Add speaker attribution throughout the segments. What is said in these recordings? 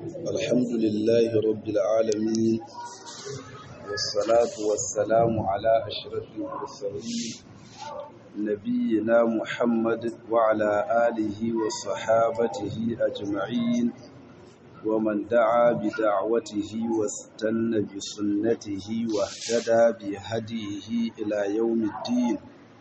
Speaker 1: الحمد لله رب العالمين والصلاة والسلام على أشرف المرسلين نبينا محمد وعلى آله وصحابته أجمعين ومن دعا بدعوته واستنى بسنته واهتدى بهديه إلى يوم الدين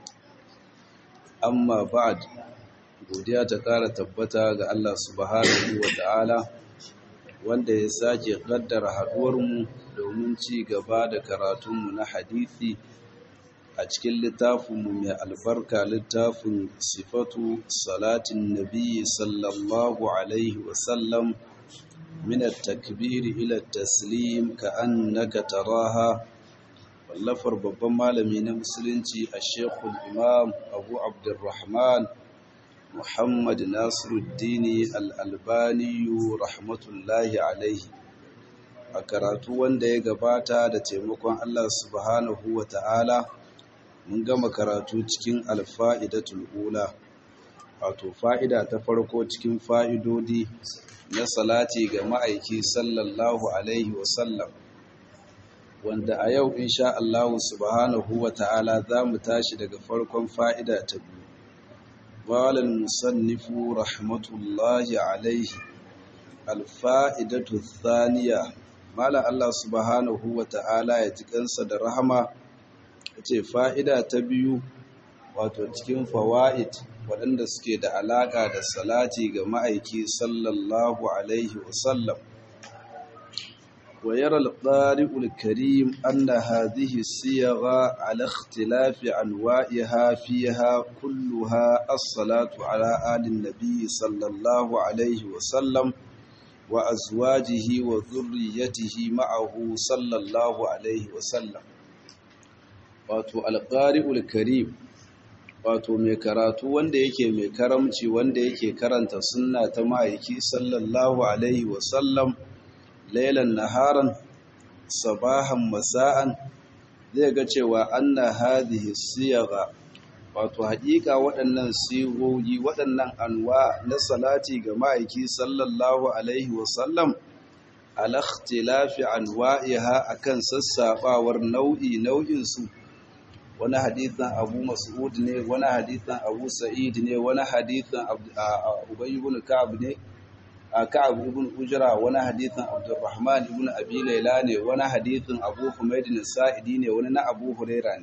Speaker 1: amma ba'ad godiya ta ƙara tabbata ga Allah subhanahu wa ta'ala wanda ya sake ƙaddara haɗuwarmu domin ci gaba da karatunmu na hadithi a cikin littafinmu mai albarka littafin sifatu salatin nabi sallallahu alaihi wasallam min at-takbir ila at-taslim ka annaka taraha wallafar babban malami na musulunci a shekul imam abu abdurrahman muhammad nasiruddini al'albaniyu rahmatullahi alaihi a karatu wanda ya gabata da taimakon allah subhanahu wa ta'ala mun gama karatu cikin alfa'idatul ula wato fa'ida ta farko cikin fa'idodi na salati ga ma'aiki sallallahu alaihi wasallam wanda a yau insha Allah subhanahu wa ta'ala za mu tashi daga farkon fa'ida ta biyu. Walal musannifu rahmatullahi alaihi alfa'idatu thaniya Mala Allah subhanahu wa ta'ala ya ji kansa da rahama ce fa'ida ta biyu wato cikin fawa'id waɗanda suke da alaƙa da salati ga ma'aiki sallallahu alaihi wasallam. ويرى القارئ الكريم أن هذه الصيغ على اختلاف أنواعها فيها كلها الصلاة على آل النبي صلى الله عليه وسلم وأزواجه وذريته معه صلى الله عليه وسلم wato alƙari'ul karim wato mai karatu wanda yake mai karamci wanda yake karanta sunna ta ma'aiki sallallahu alaihi wasallam lailan naharan sabahan masa'an zai ga cewa anna hadhihi siyagha wato haƙiƙa waɗannan sigogi waɗannan anwa na salati ga ma'aiki sallallahu alaihi wasallam ala ikhtilafi anwa'iha akan sassabawar nau'i nau'in su wani hadithan Abu Mas'ud ne wani hadithan Abu Sa'id ne wani hadithan Ubay ibn Ka'ab ne Ka'ab ibn Ujra wani hadithin Abdurrahman ibn Abi Layla ne wani hadithin Abu Humayd sa'idi ne wani na Abu Huraira ne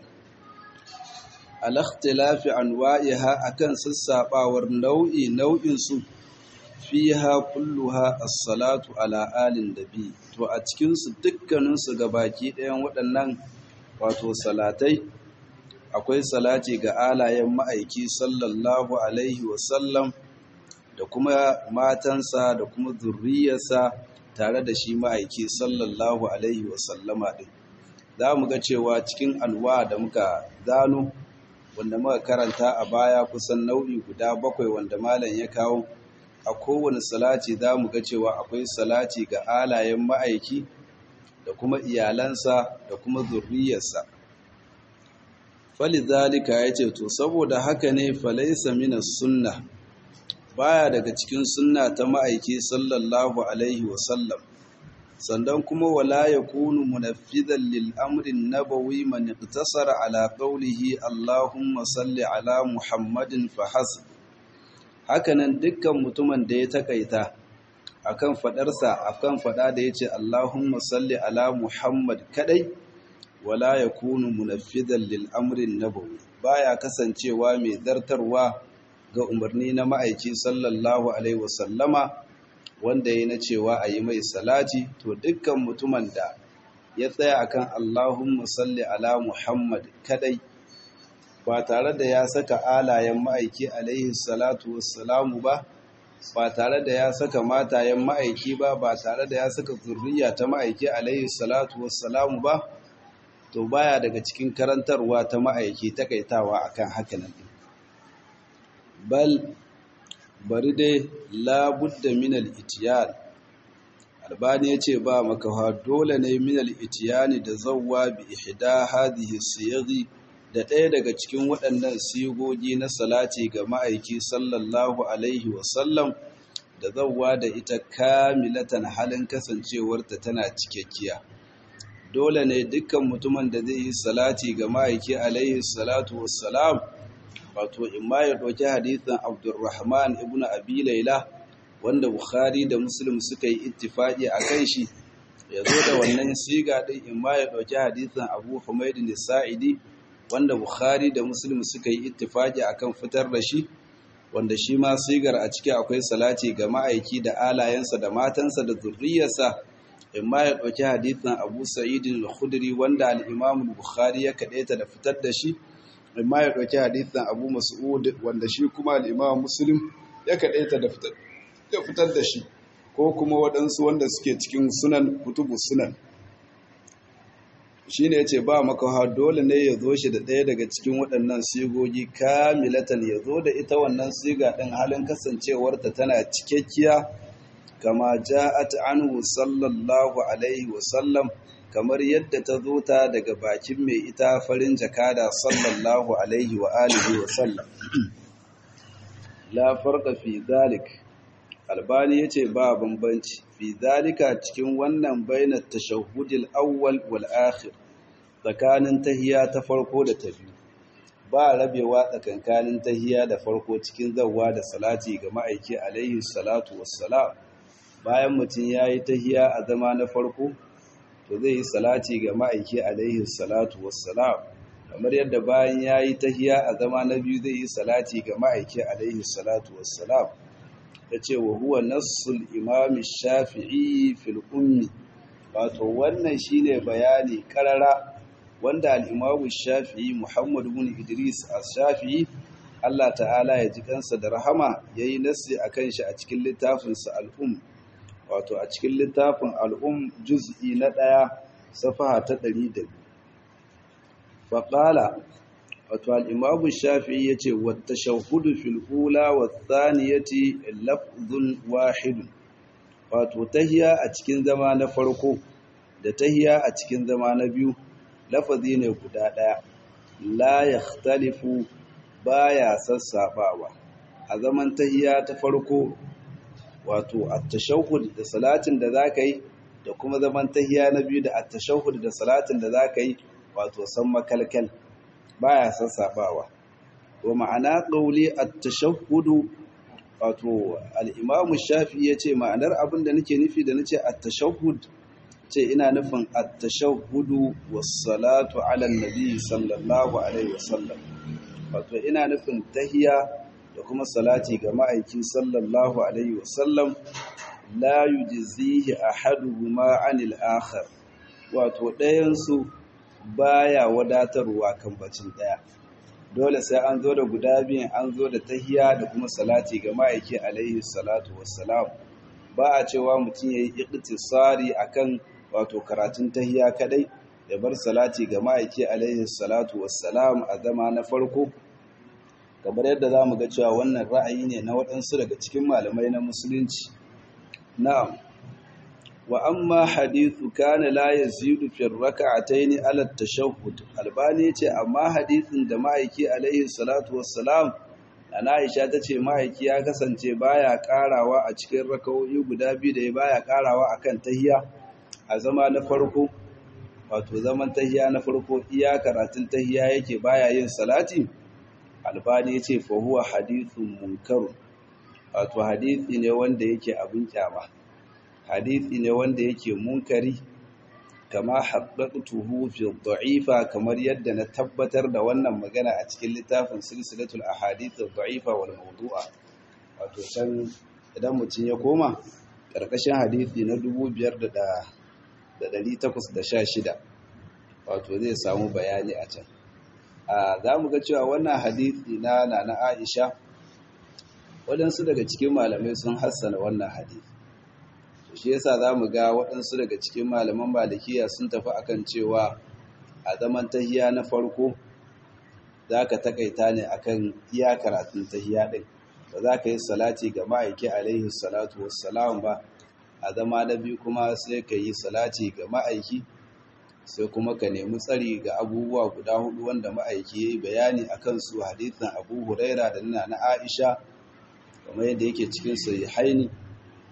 Speaker 1: al-ikhtilafi anwa'iha akan sassabawar nau'i nau'in su fiha kulluha as-salatu ala alin nabi to a cikin su dukkanin su gabaki ɗayan waɗannan wato salatai akwai salati ga alayen ma'aiki sallallahu alaihi wasallam da kuma matansa da kuma zurriyarsa tare da shi ma'aiki sallallahu alaihi wasallama ɗin za mu ga cewa cikin alwa da muka zano wanda muka karanta a baya kusan nau'i guda bakwai wanda malam ya kawo a kowane salati za mu ga cewa akwai salati ga alayen ma'aiki da kuma iyalansa da kuma zurriyarsa falizalika ya ce to saboda haka ne falaisa minas sunna baya daga cikin sunna ta ma'aiki sallallahu alaihi wasallam sannan kuma wala yakunu munaffidan lil amrin nabawi man iktasara ala qawlihi allahumma salli ala muhammadin fa hasb hakanan dukkan mutumin da ya takaita akan fadarsa akan fada da yace allahumma salli ala muhammad kadai wala yakunu munaffidan lil amrin nabawi baya kasancewa mai zartarwa ga umarni na ma'aiki sallallahu alaihi wasallama wanda ya na cewa a yi mai salati to dukkan mutumin da ya tsaya akan Allahumma salli ala Muhammad kadai ba tare da ya saka alayen ma'aiki alaihi salatu wassalamu ba ba tare da ya saka matayen ma'aiki ba ba tare da ya saka zurriya ta ma'aiki alaihi salatu wassalamu ba to baya daga cikin karantarwa ta ma'aiki takaitawa akan hakanan bal bari dai labudda minal itiyan albani yace ba makawa dole ne minal itiyani da zawwa bi ihda hadhihi siyaghi da ɗaya daga cikin waɗannan sigogi na salati ga ma'aiki sallallahu alaihi wasallam da zawwa da ita kamilatan halin kasancewarta tana cikakkiya dole ne dukkan mutumin da zai yi salati ga ma'aiki alaihi salatu wassalam wato imma ya ɗauki hadithin abdurrahman ibn abi laila wanda bukhari da muslim suka yi ittifaqi a kan shi ya zo da wannan siga ɗin imma ya ɗauki hadithin abu humaid sa'idi wanda bukhari da muslim suka yi ittifaqi akan fitar da shi wanda shi ma sigar a ciki akwai salati ga ma'aiki da alayensa da matansa da zurriyarsa imma ya ɗauki hadithin abu sa'idin al-khudri wanda al-imam bukhari ya kaɗaita da fitar da shi imma ya ɗauki hadithin abu mas'ud wanda shi kuma al-imam muslim ya kaɗaita da fitar da shi ko kuma waɗansu wanda suke cikin sunan kutubu sunan shi ne ya ce ba makawa dole ne ya zo shi da ɗaya daga cikin waɗannan sigogi kamilatan ya zo da ita wannan siga ɗin halin kasancewarta tana cikakkiya kama ja'at anhu sallallahu alaihi wasallam kamar yadda ta zo ta daga bakin mai ita farin jakada sallallahu alaihi wa alihi wasallam la farqa fi dhalik albani yace ba bambanci fi dhalika cikin wannan bainar tashahhudil awwal wal akhir tsakanin tahiya ta farko da ta biyu ba rabewa tsakankanin tahiya da farko cikin zawwa da salati ga ma'aiki alaihi salatu wassalam bayan mutum yayi tahiya a zama na farko to zai yi salati ga ma'aiki alaihi salatu wassalam kamar yadda bayan yayi tahiya a zama na biyu zai yi salati ga ma'aiki alaihi salatu wassalam ta ce wa huwa nassul imam shafi'i fil ummi wato wannan shine bayani karara wanda al-imam shafi'i muhammad ibn idris as-shafi'i Allah ta'ala ya ji kansa da rahama yayi nassi akan shi a cikin littafin sa al-um wato a cikin littafin al-um juz'i na ɗaya safaha ta 100 faqala wato al'imamu shafi'i ya ce wata shahudu fil'ula wa tsaniyati lafzun wahidun wato tahiya a cikin zama na farko da tahiya a cikin zama na biyu lafazi ne guda ɗaya la ya talifu ba ya sassaɓawa a zaman tahiya ta farko wato a tashahud da salatin da za ka yi da kuma zaman tahiya na biyu da a tashahud da salatin da za ka yi wato san makalkal baya sassabawa wa ma'ana qawli at-tashahhud wato al-imam shafi yace ma'anar abin da nake nufi da nace at-tashahhud ce ina nufin at-tashahhud was-salatu 'ala an-nabi sallallahu alaihi wasallam wato ina nufin tahiya da kuma salati ga ma'aiki sallallahu alaihi wasallam la yujzihi ahaduhuma 'anil akhar wato ɗayan su baya wadatarwa kan bacin daya dole sai an zo da guda biyun an zo da tahiya da kuma salati ga ma'aiki alaihi salatu wassalam ba a cewa mutum yayi iqtisari akan wato karatun tahiya kadai ya bar salati ga ma'aiki alaihi salatu wassalam a zama na farko kamar yadda zamu ga cewa wannan ra'ayi ne na waɗansu daga cikin malamai na musulunci na'am wa amma hadithu kana la yazidu fi rak'atayn ala at-tashahhud albani ce amma hadithin da ma'aiki alaihi salatu wassalam ana Aisha tace ma'aiki ya kasance baya karawa a cikin rakawoyi guda biyu da baya karawa akan tahiyya a zama na farko wato zaman tahiyya na farko iya karatun tahiyya yake baya yin salati albani yace fa huwa hadithun munkar wato hadithi ne wanda yake abin kyama hadithi ne wanda yake munkari kama haddatuhu fi dha'ifa kamar yadda na tabbatar da wannan magana a cikin littafin silsilatul ahadith dha'ifa wal mawdu'a wato can idan mutum ya koma karkashin hadithi na 5816 wato zai samu bayani a can a zamu ga cewa wannan hadithi na nana Aisha waɗansu daga cikin malamai sun hassana wannan hadithi shi yasa za mu ga waɗansu daga cikin malaman malikiya sun tafi akan cewa a zaman tahiya na farko za ka takaita ne akan iya karatun tahiya ɗin ba za ka yi salati ga ma'aiki alaihi salatu wassalam ba a zama na biyu kuma sai ka yi salati ga ma'aiki sai kuma ka nemi tsari ga abubuwa guda hudu wanda ma'aiki ya yi bayani a kansu hadithin abu huraira da nuna na aisha kamar yadda yake cikin sahihaini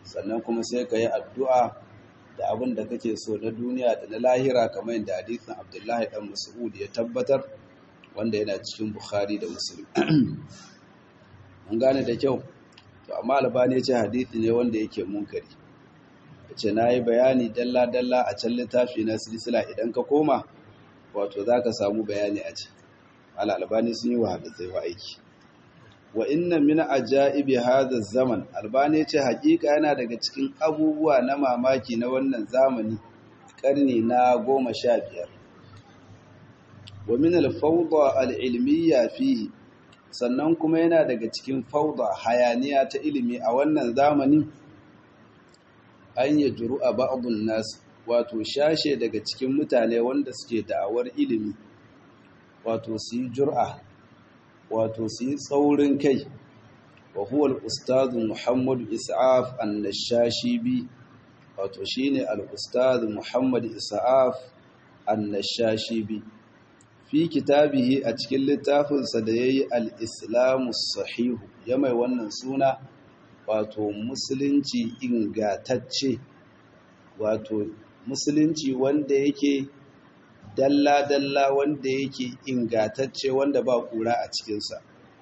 Speaker 1: sannan kuma sai ka yi addu'a da abin da kake so na duniya da na lahira kamar yadda hadisin abdullahi dan mas'ud ya tabbatar wanda yana cikin bukhari da muslim an gane da kyau to amma albani ya ce hadisi ne wanda yake munkari ce na yi bayani dalla-dalla a can littafi na silsila idan ka koma wato za ka samu bayani a ce albani sun yi wa hadisai wa aiki wa inna min ajaibi hadha zaman albani ce hakika yana daga cikin abubuwa na mamaki na wannan zamani karni na goma sha biyar wa min al-fawda al-ilmiyya fihi sannan kuma yana daga cikin fauda hayaniya ta ilimi a wannan zamanin an yi juru a ba'adun nasu wato shashe daga cikin mutane wanda suke da'awar ilimi wato su yi jur'a wato su yi tsaurin kai wa huwa al-ustadu muhammadu isa'af annashashi wato shine al-ustadu muhammadu isa'af annashashi bi fi kitabihi a cikin littafinsa da ya yi al'islamu sahihu ya mai wannan suna wato musulunci ingatacce wato musulunci wanda yake dalla-dalla wanda yake ingatacce wanda ba kura a cikinsa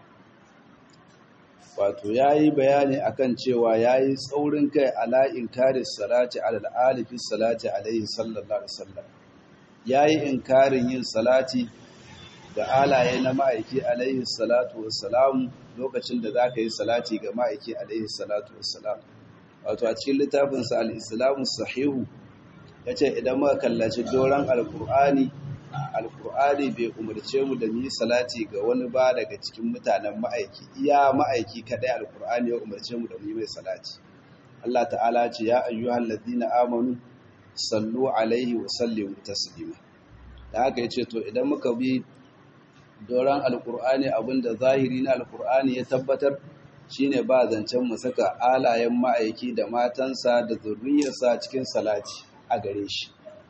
Speaker 1: wato ya yi bayani akan cewa ya yi tsaurin kai ala'in karis salati al'alifin salati alaihi sallallahu alaihi wasallam ya yi inkarin yin salati ga alaye na ma'aiki alaihi salatu wassalam lokacin da za ka yi salati ga ma'aiki alaihi salatu wassalam wato a cikin littafinsa al'islamu sahihu ya ce idan muka kallaci doron alkur'ani alkur'ani bai umarce mu da yi salati ga wani ba daga cikin mutanen ma'aiki iya ma'aiki kadai alkur'ani ya umarce mu da mu yi mai salati Allah ta'ala ce ya ayyuhal ladina amanu sallu alaihi wa sallimu taslima da haka yace to idan muka bi doron alkur'ani abinda zahiri na alkur'ani ya tabbatar shine ba zancen mu saka alayen ma'aiki da matansa da zurriyarsa cikin salati a gare shi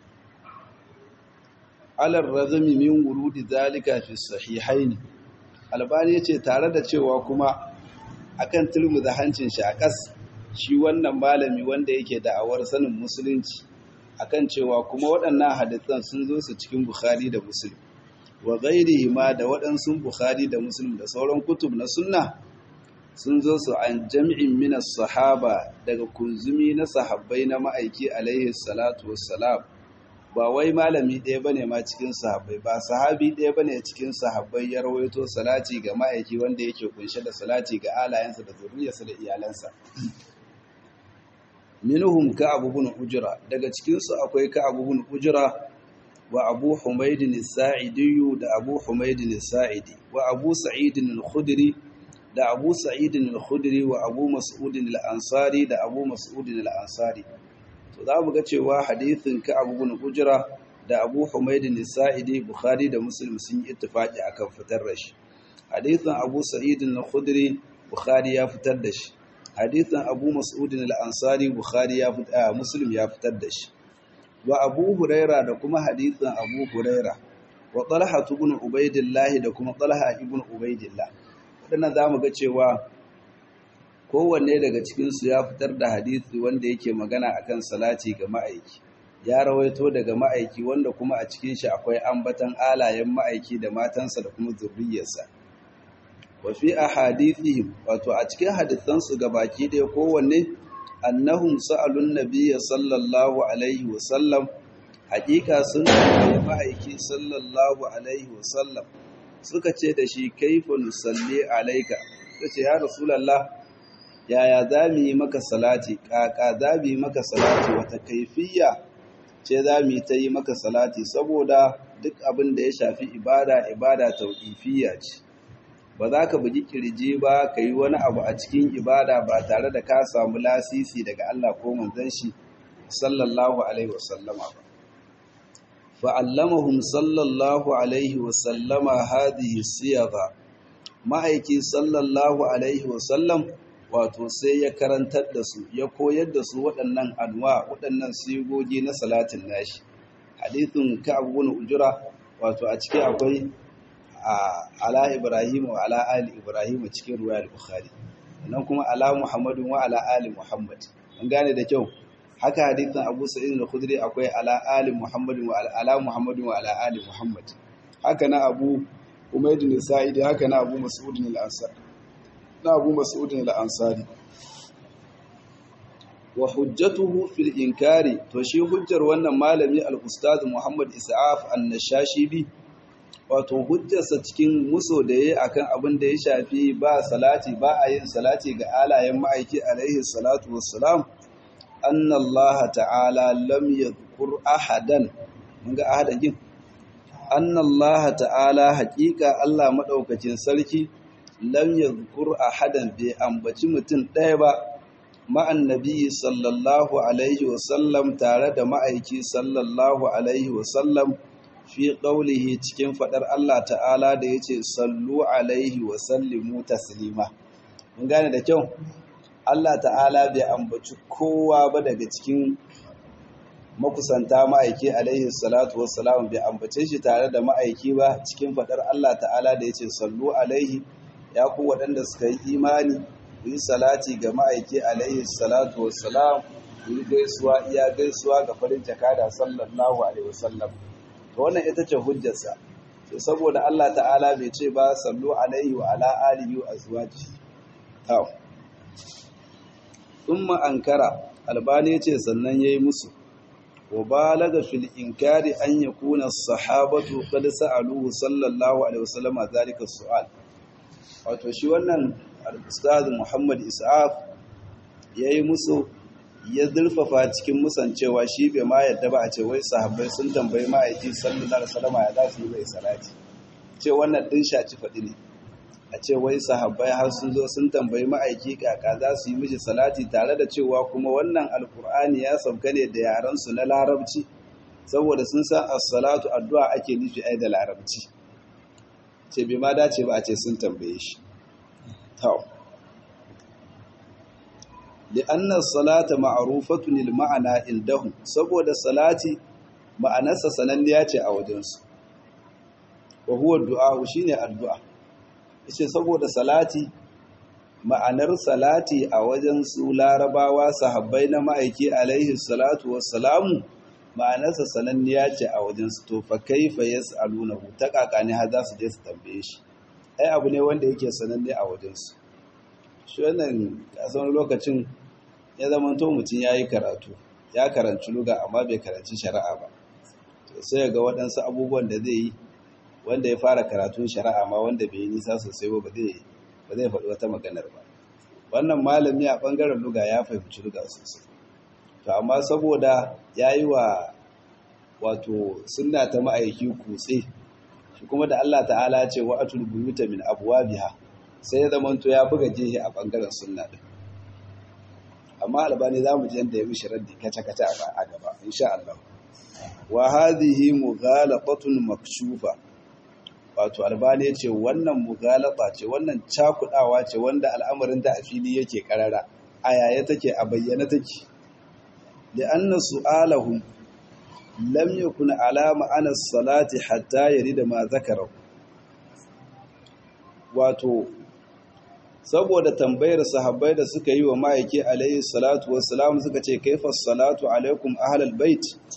Speaker 1: alar razumi min wurudi zalika fi sahihaini albani yace tare da cewa kuma akan turmuza hancin shi a kas shi wannan malami wanda yake da'awar sanin musulunci akan cewa kuma waɗannan hadisan sun zo su cikin bukhari da muslim wa ghairihi ma da waɗansu bukhari da muslim da sauran kutub na sunna sun zo su an jami'in minas sahaba daga kunzumi na sahabbai na ma'aiki alaihi salatu wassalam ba wai malami ɗaya bane ma cikin sahabbai ba sahabi ɗaya bane cikin sahabbai ya rawaito salati ga ma'aiki wanda yake kunshe da salati ga alayensa da zuriyarsa da iyalansa minhum ka abu bin ujra daga cikin su akwai ka abu bin ujra wa abu humaydin as-sa'idi da abu humaydin as-sa'idi wa abu sa'id al-khudri da abu sa'id al-khudri wa abu mas'ud al-ansari da abu mas'ud al-ansari to za mu ga cewa hadithin ka abu bin ujra da abu humaydin as-sa'idi bukhari da muslim sun yi ittifaqi akan fitar da shi hadithin abu sa'id al-khudri bukhari ya fitar da shi hadithin abu mas'udin al-ansari bukhari ya fitar muslim ya fitar da shi wa abu huraira da kuma hadithin abu huraira wa talha ibn ubaidillah da kuma talha ibn ubaidillah wadannan zamu ga cewa kowanne daga cikin su ya fitar da hadisi wanda yake magana akan salati ga ma'aiki ya rawaito daga ma'aiki wanda kuma a cikin shi akwai ambatan alayen ma'aiki da matansa da kuma zurriyarsa wa fi ahadithihim wato a cikin hadisansu gabaki ɗaya kowanne annahum sa'alun nabiyya sallallahu alaihi wa sallam haƙiƙa sun tambaye ma'aiki sallallahu alaihi wa sallam suka ce da shi kaifa nusalli alaika kace ya rasulullah yaya za mu yi maka salati kaka za mu yi maka salati wata kaifiyya ce za mu yi ta yi maka salati saboda duk abin da ya shafi ibada ibada tauqifiyya ce ba za ka bugi kirji ba ka yi wani abu a cikin ibada ba tare da ka samu lasisi daga Allah ko manzon shi sallallahu alaihi wasallama ba fa'allamahum sallallahu alaihi wasallama hadhihi siyagha ma'aiki sallallahu alaihi wasallam wato sai ya karantar da su ya koyar da su waɗannan anwa waɗannan sigogi na salatin nashi hadithun ka'ab ibn ujra wato a ciki akwai ala Ibrahim wa ala ali Ibrahim cikin ruwayar Bukhari nan kuma ala Muhammadun wa ala ali Muhammad an gane da kyau haka hadithin Abu Sa'id al-Khudri akwai ala ali Muhammadin wa ala Muhammadin wa ala ali Muhammad haka na Abu Umayd al-Sa'idi haka na Abu Mas'ud al-Ansari na Abu Mas'ud al-Ansari wa hujjatuhu fil inkari to shi hujjar wannan malami al-ustad Muhammad Isa'af an-Nashashibi wato hujjarsa cikin muso da yayi akan abin da ya shafi ba salati ba a yin salati ga alayen ma'aiki alaihi salatu wassalam anna Allah ta'ala lam yadhkur ahadan mun ga ahadan kin anna Allah ta'ala haqiqa Allah madaukakin sarki lam yadhkur ahadan bai ambaci mutum ɗaya ba ma'an nabi sallallahu alaihi wasallam tare da ma'aiki sallallahu alaihi wasallam fi ƙaulihi cikin faɗar Allah ta'ala da ya ce sallu alaihi wasallimu taslima mun gane da kyau Allah ta'ala bai ambaci kowa ba daga cikin makusanta ma'aiki alaihi salatu wassalam bai ambace shi tare da ma'aiki ba cikin faɗar Allah ta'ala da ya ce sallu alaihi ya ku waɗanda suka yi imani ku yi salati ga ma'aiki alaihi salatu wassalam ku yi gaisuwa iya gaisuwa ga farin jakada sallallahu alaihi wasallam to wannan ita ce hujjarsa to saboda Allah ta'ala bai ce ba sallu alaihi wa ala alihi wa azwaji to thumma ankara albani ce sannan yayi musu wa balaga fil inkari an yakuna as-sahabatu qad sa'aluhu sallallahu alaihi wasallam zalika su'al wato shi wannan al-ustaz Muhammad Isa'af yayi musu ya zurfafa cikin musancewa shi bai ma yadda ba a ce wai sahabbai sun tambayi ma'aiki sallallahu alaihi wasallam ya za su yi mai salati ce wannan din shaci faɗi ne a ce wai sahabbai har sun zo sun tambayi ma'aiki kaka za su yi miji salati tare da cewa kuma wannan alkur'ani ya sauka ne da yaran su na larabci saboda sun san as-salatu addu'a ake nufi ai da larabci ce bai ma dace ba a ce sun tambaye shi to لأن الصلاة معروفة للمعنى عندهم saboda salati ma'anarsa sananniya ce a wajensu wa huwa du'a shine addu'a yace saboda salati ma'anar salati a wajen su larabawa sahabbai na ma'aiki alaihi salatu wassalamu ma'anarsa sananniya ce a wajen su to fa kaifa yas'alunahu ta kakani har za su je su tambaye shi ai abu ne wanda yake sananne a wajen su shi wannan kasan lokacin ya zama to mutum ya yi karatu ya karanci luga amma bai karanci shari'a ba sai ga waɗansu abubuwan da zai yi wanda ya fara karatun shari'a ma wanda bai yi nisa sosai ba ba zai faɗi wata maganar ba wannan malami a ɓangaren luga ya fahimci luga sosai to amma saboda ya yi wa wato sunna ta ma'aiki kutse shi kuma da Allah ta'ala ce wa atul buyuta min abwabiha sai ya zamanto ya buga jihi a ɓangaren sunna ɗin amma albani za mu ji yadda ya mishi raddi kaca-kaca a gaba insha Allah wa hadhihi mughalatatun makshufa wato albani yace wannan mughalata ce wannan cakudawa ce wanda al'amarin da a fili yake karara a yaya take a bayyana take da anna su'alahum lam yakun ala ma'ana salati hatta yarida ma zakara wato saboda tambayar sahabbai da suka yi wa ma'aiki alayhi salatu wassalam suka ce kaifas salatu alaikum ahlal bait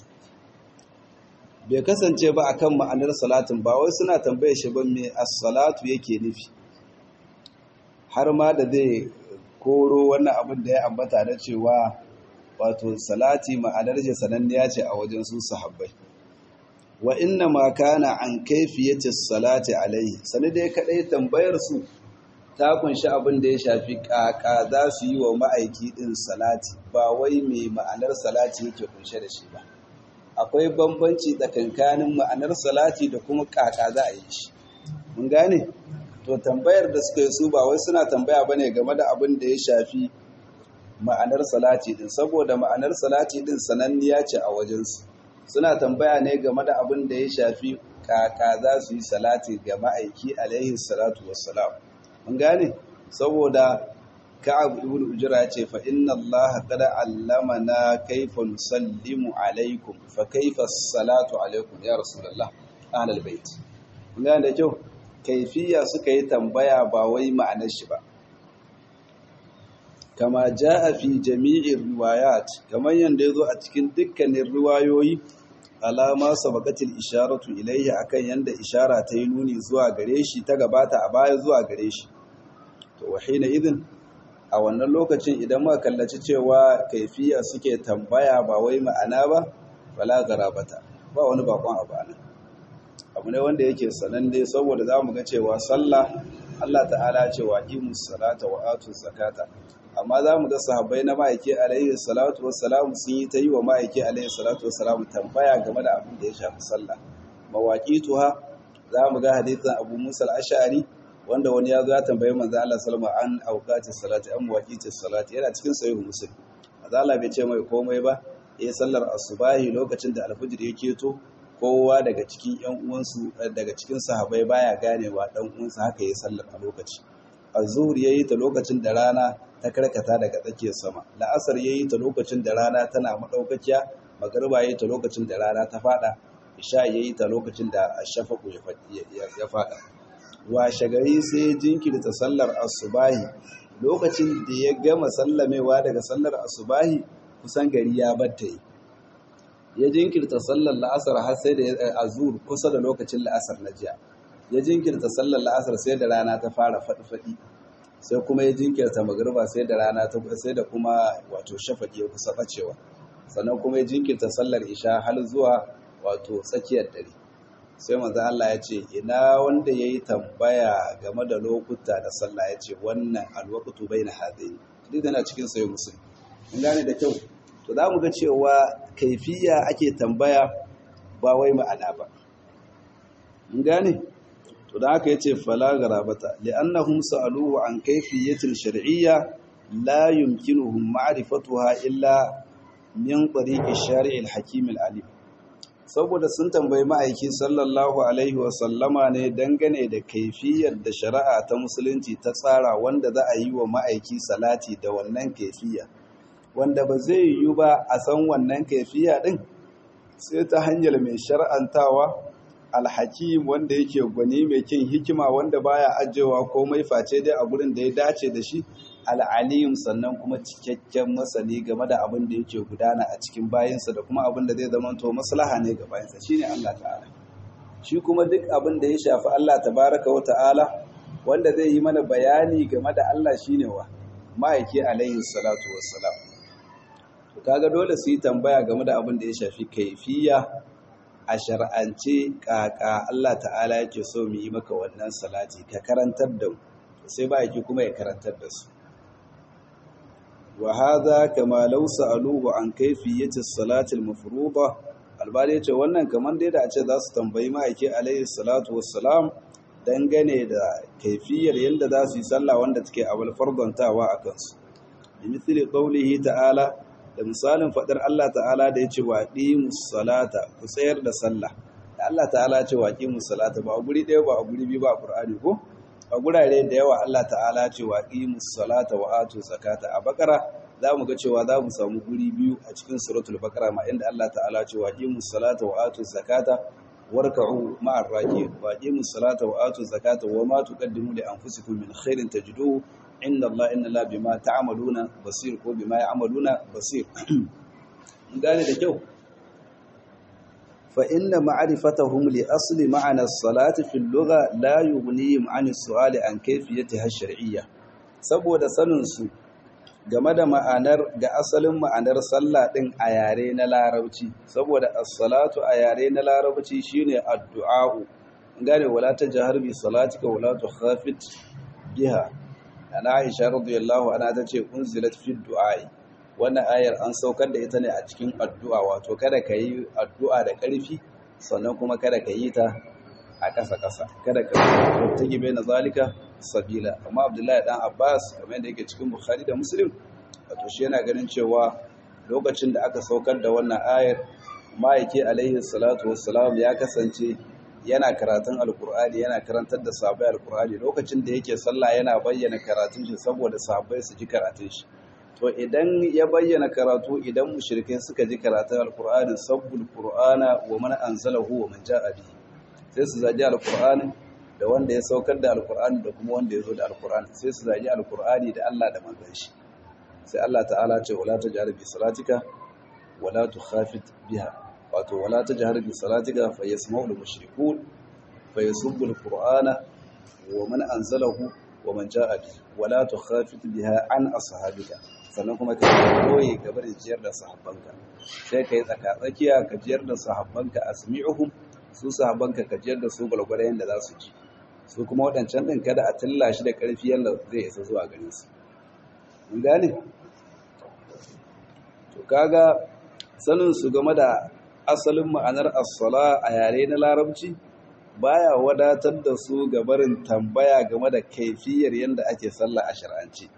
Speaker 1: bai kasance ba akan ma'anar salatin ba wai suna tambaye shi ba me as-salatu yake nufi har ma da zai koro wannan abin da ya ambata da cewa wato salati ma'anar shi sananniya ce a wajen su sahabbai wa inna ma kana an kaifiyati salati alaihi sani dai kadai tambayar su ta kunshi abin da ya shafi kaka za su yi wa ma'aiki din salati ba wai mai ma'anar salati yake kunshe da shi ba akwai bambanci tsakankanin ma'anar salati da kuma kaka za a yi shi mun gane to tambayar da suka yi su ba wai suna tambaya bane game da abin da ya shafi ma'anar salati din saboda ma'anar salati din sananniya ce a wajensu suna tambaya ne game da abin da ya shafi kaka za su yi salati ga ma'aiki alaihi salatu wassalam mun gane saboda ka'ab ibn ujra ce fa inna Allah qad allamana kayfa nusallimu alaikum fa kayfa salatu alaikum ya rasulullah ahlul bait mun gane da kyau kaifiya suka yi tambaya ba wai ma'anar shi ba kama jaa fi jami'ir riwayat kamar yanda yazo a cikin dukkanin riwayoyi alama sabaqatil isharatu ilayhi akan yanda ishara ta yi nuni zuwa gare shi ta gabata a baya zuwa gare shi to wahina idin a wannan lokacin idan muka kallaci cewa kaifiya suke tambaya ba wai ma'ana ba wala garabata ba wani bakon abu anan abu ne wanda yake sananne saboda zamu ga cewa sallah Allah ta'ala ce wa imus salata wa atu zakata amma zamu ga sahabbai na ma'aiki alaihi salatu wassalamu sun yi ta yi wa ma'aiki alaihi salatu wassalamu tambaya game da abin da ya shafi sallah mawaqituha zamu ga hadisin Abu Musa al-Ash'ari wanda wani ya zo ya tambaye manzo Allah sallama an auqati salati an waqiti salati yana cikin sahih muslim manzo Allah bai ce mai komai ba eh sallar asubahi lokacin da alfajir ya keto kowa daga cikin ƴan uwansu daga cikin sahabbai baya ganewa dan uwansa haka yayin sallar a lokaci azhur yayi ta lokacin da rana ta karkata daga tsakiyar sama la'asar yayi ta lokacin da rana tana madaukakiya magriba yayi ta lokacin da rana ta fada isha yayi ta lokacin da ashafaqu ya fada washe gari sai jinkirta sallar asubahi lokacin da ya gama sallamewa daga sallar asubahi kusan gari ya batta yi ya jinkirta sallar la'asar har sai da azur kusa da lokacin la'asar na jiya ya jinkirta sallar la'asar sai da rana ta fara faɗi-faɗi sai kuma ya jinkirta magriba sai da rana ta sai da kuma wato shafaki ya kusa bacewa sannan kuma ya jinkirta sallar isha har zuwa wato tsakiyar dare sai manzo Allah ya ce ina wanda yayi tambaya game da lokuta da sallah ya ce wannan alwaqtu baina hadaini duk yana cikin sayo musulmi mun gane da kyau to za mu ga cewa kaifiya ake tambaya ba wai ma'ana ba mun gane to da haka yace fala garabata li'annahum sa'aluhu an kayfiyatin shar'iyya la yumkinuhum ma'rifatuha illa min tariqi shari'il hakim al-alim saboda sun tambayi ma'aiki sallallahu alaihi wasallama ne dangane da kaifiyar da shari'a ta musulunci ta tsara wanda za a yi wa ma'aiki salati da wannan kaifiya wanda ba zai yiwu ba a san wannan kaifiya din sai ta hanyar mai shar'antawa alhakim wanda yake gwani mai kin hikima wanda baya ajewa komai face dai a gurin da ya dace da shi al'alim sannan kuma cikakken masani game da abin da yake gudana a cikin bayansa da kuma abin da zai zama to maslaha ne ga bayansa shine Allah ta'ala shi kuma duk abin da ya shafi Allah tabaraka wa ta'ala wanda zai yi mana bayani game da Allah shine wa ma'aiki alaihi salatu wassalam to kaga dole su yi tambaya game da abin da ya shafi kaifiya a shar'ance kaka Allah ta'ala yake so mu yi maka wannan salati ka karantar da mu sai ba yake kuma ya karantar da su wa hadha kama law sa'aluhu an kayfiyati as-salati al-mafruḍa albani yace wannan kaman dai da a ce za su tambayi ma'aiki alaihi salatu wassalam dangane da kaifiyar yadda za su yi sallah wanda take abul fardantawa a kansu bi mithli qawlihi ta'ala da misalin fadar Allah ta'ala da yace wa qimus salata ku tsayar da sallah da Allah ta'ala ce wa qimus salata ba a guri ɗaya ba a guri biyu ba a Qur'ani ko a gurare da yawa Allah ta'ala ce wa qimus salata wa atu zakata a bakara za mu ga cewa za mu samu guri biyu a cikin suratul bakara ma inda Allah ta'ala ce wa qimus salata wa atu zakata warka'u ma'ar raki'in wa qimus salata wa atu zakata wa ma tuqaddimu li anfusikum min khairin tajiduhu inda Allah inna la bima ta'maluna basir ko bima ya'maluna basir gane da kyau fa inna ma'rifatahum li asli ma'ana as-salati fil lugha la yughnihim 'an as-su'ali an kayfiyatiha ash-shar'iyya saboda sanin su game da ma'anar ga asalin ma'anar sallah din a yare na larabci saboda as-salatu a yare na larabci shine addu'a gane wala tajhar bi salatika wala tukhafit biha ana Aisha radiyallahu anha tace unzilat fi du'ai wannan ayar an saukar da ita ne a cikin addu'a wato kada ka yi addu'a da ƙarfi sannan kuma kada ka yi ta a ƙasa-ƙasa kada ka ta gibe na zalika sabila amma abdullahi dan abbas kamar da yake cikin bukhari da muslim wato shi yana ganin cewa lokacin da aka saukar da wannan ayar ma'aiki alaihi salatu wassalam ya kasance yana karatun alkur'ani yana karantar da sahabbai alkur'ani lokacin da yake sallah yana bayyana karatun shi saboda sahabbai su ji karatun shi to idan ya bayyana karatu idan mushrikai suka ji karatun alkur'ani sabbul qur'ana wa man anzalahu wa man ja'a bihi sai su zaji alkur'ani da wanda ya saukar da alkur'ani da kuma wanda ya zo da alkur'ani sai su zaji alkur'ani da Allah da manzon shi sai Allah ta'ala ce wala tajhar bi salatika wala tukhafit biha wato wala tajhar bi salatika fa yasma'u al-mushrikun fa yasubbu al-qur'ana wa man anzalahu wa man ja'a bi wala tukhafit biha an ashabika sannan kuma ka koyi gaba da jiyar da sahabbanka sai kai tsaka tsakiya ka jiyar da sahabbanka asmi'uhum su sahabbanka ka jiyar da su gwalgwada yanda za su ji su kuma waɗancan ɗin kada a tilla shi da ƙarfi yadda zai isa zuwa gare su mun gane to kaga sanin su game da asalin ma'anar as-sala a yare na larabci baya wadatar da su ga barin tambaya game da kaifiyar yadda ake sallah a shar'anci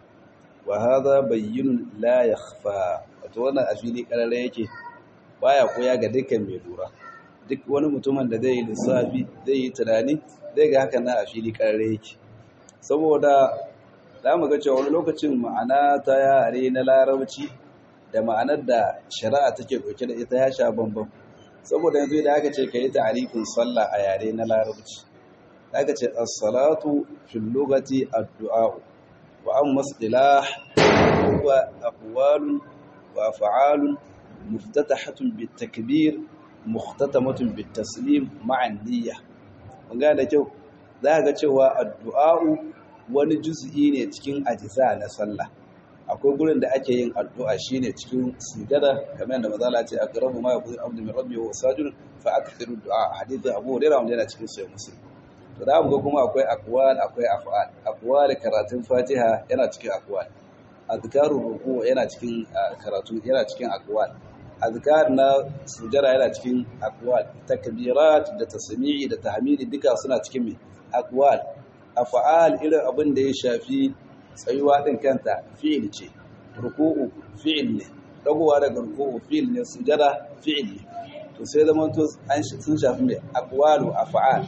Speaker 1: wa hadha bayyinun la yakhfa wato wannan a fili karare yake baya koya ga dukkan mai lura duk wani mutumin da zai yi lissafi zai yi tunani zai ga haka na a fili karare yake saboda za mu ga cewa wani lokacin ma'ana ta yare na larabci da ma'anar da shari'a take ɗauke da ita ya sha bambam saboda yanzu da aka ce ka yi ta'arifin sallah a yare na larabci aka ce as-salatu fil lughati ad-du'a wa amma istilah huwa aqwalun wa af'alun muftatahatun bit-takbir mukhtatamatun bit-taslim ma'a niyyah mun ga da kyau za ga cewa addu'a'u wani juz'i ne cikin ajiza na sallah akwai gurin da ake yin addu'a shine cikin sujada kamar yadda mazala ce aqrabu ma yakunu abdu min rabbi wa sajid fa akthiru du'a hadith Abu Hurairah wanda yana cikin sahih Muslim to da ga kuma akwai aqwal akwai af'al aqwal karatun Fatiha yana cikin aqwal azkaru ruku yana cikin karatu yana cikin aqwal azkar na sujada yana cikin aqwal takbirat da tasmi'i da tahmidi duka suna cikin me aqwal af'al irin abin da ya shafi tsayuwa din kanta fi'il ce ruku'u fi'il ne dagowa daga ruku'u fi'il ne sujada fi'il ne to sai zaman to an sun shafi me aqwalu af'al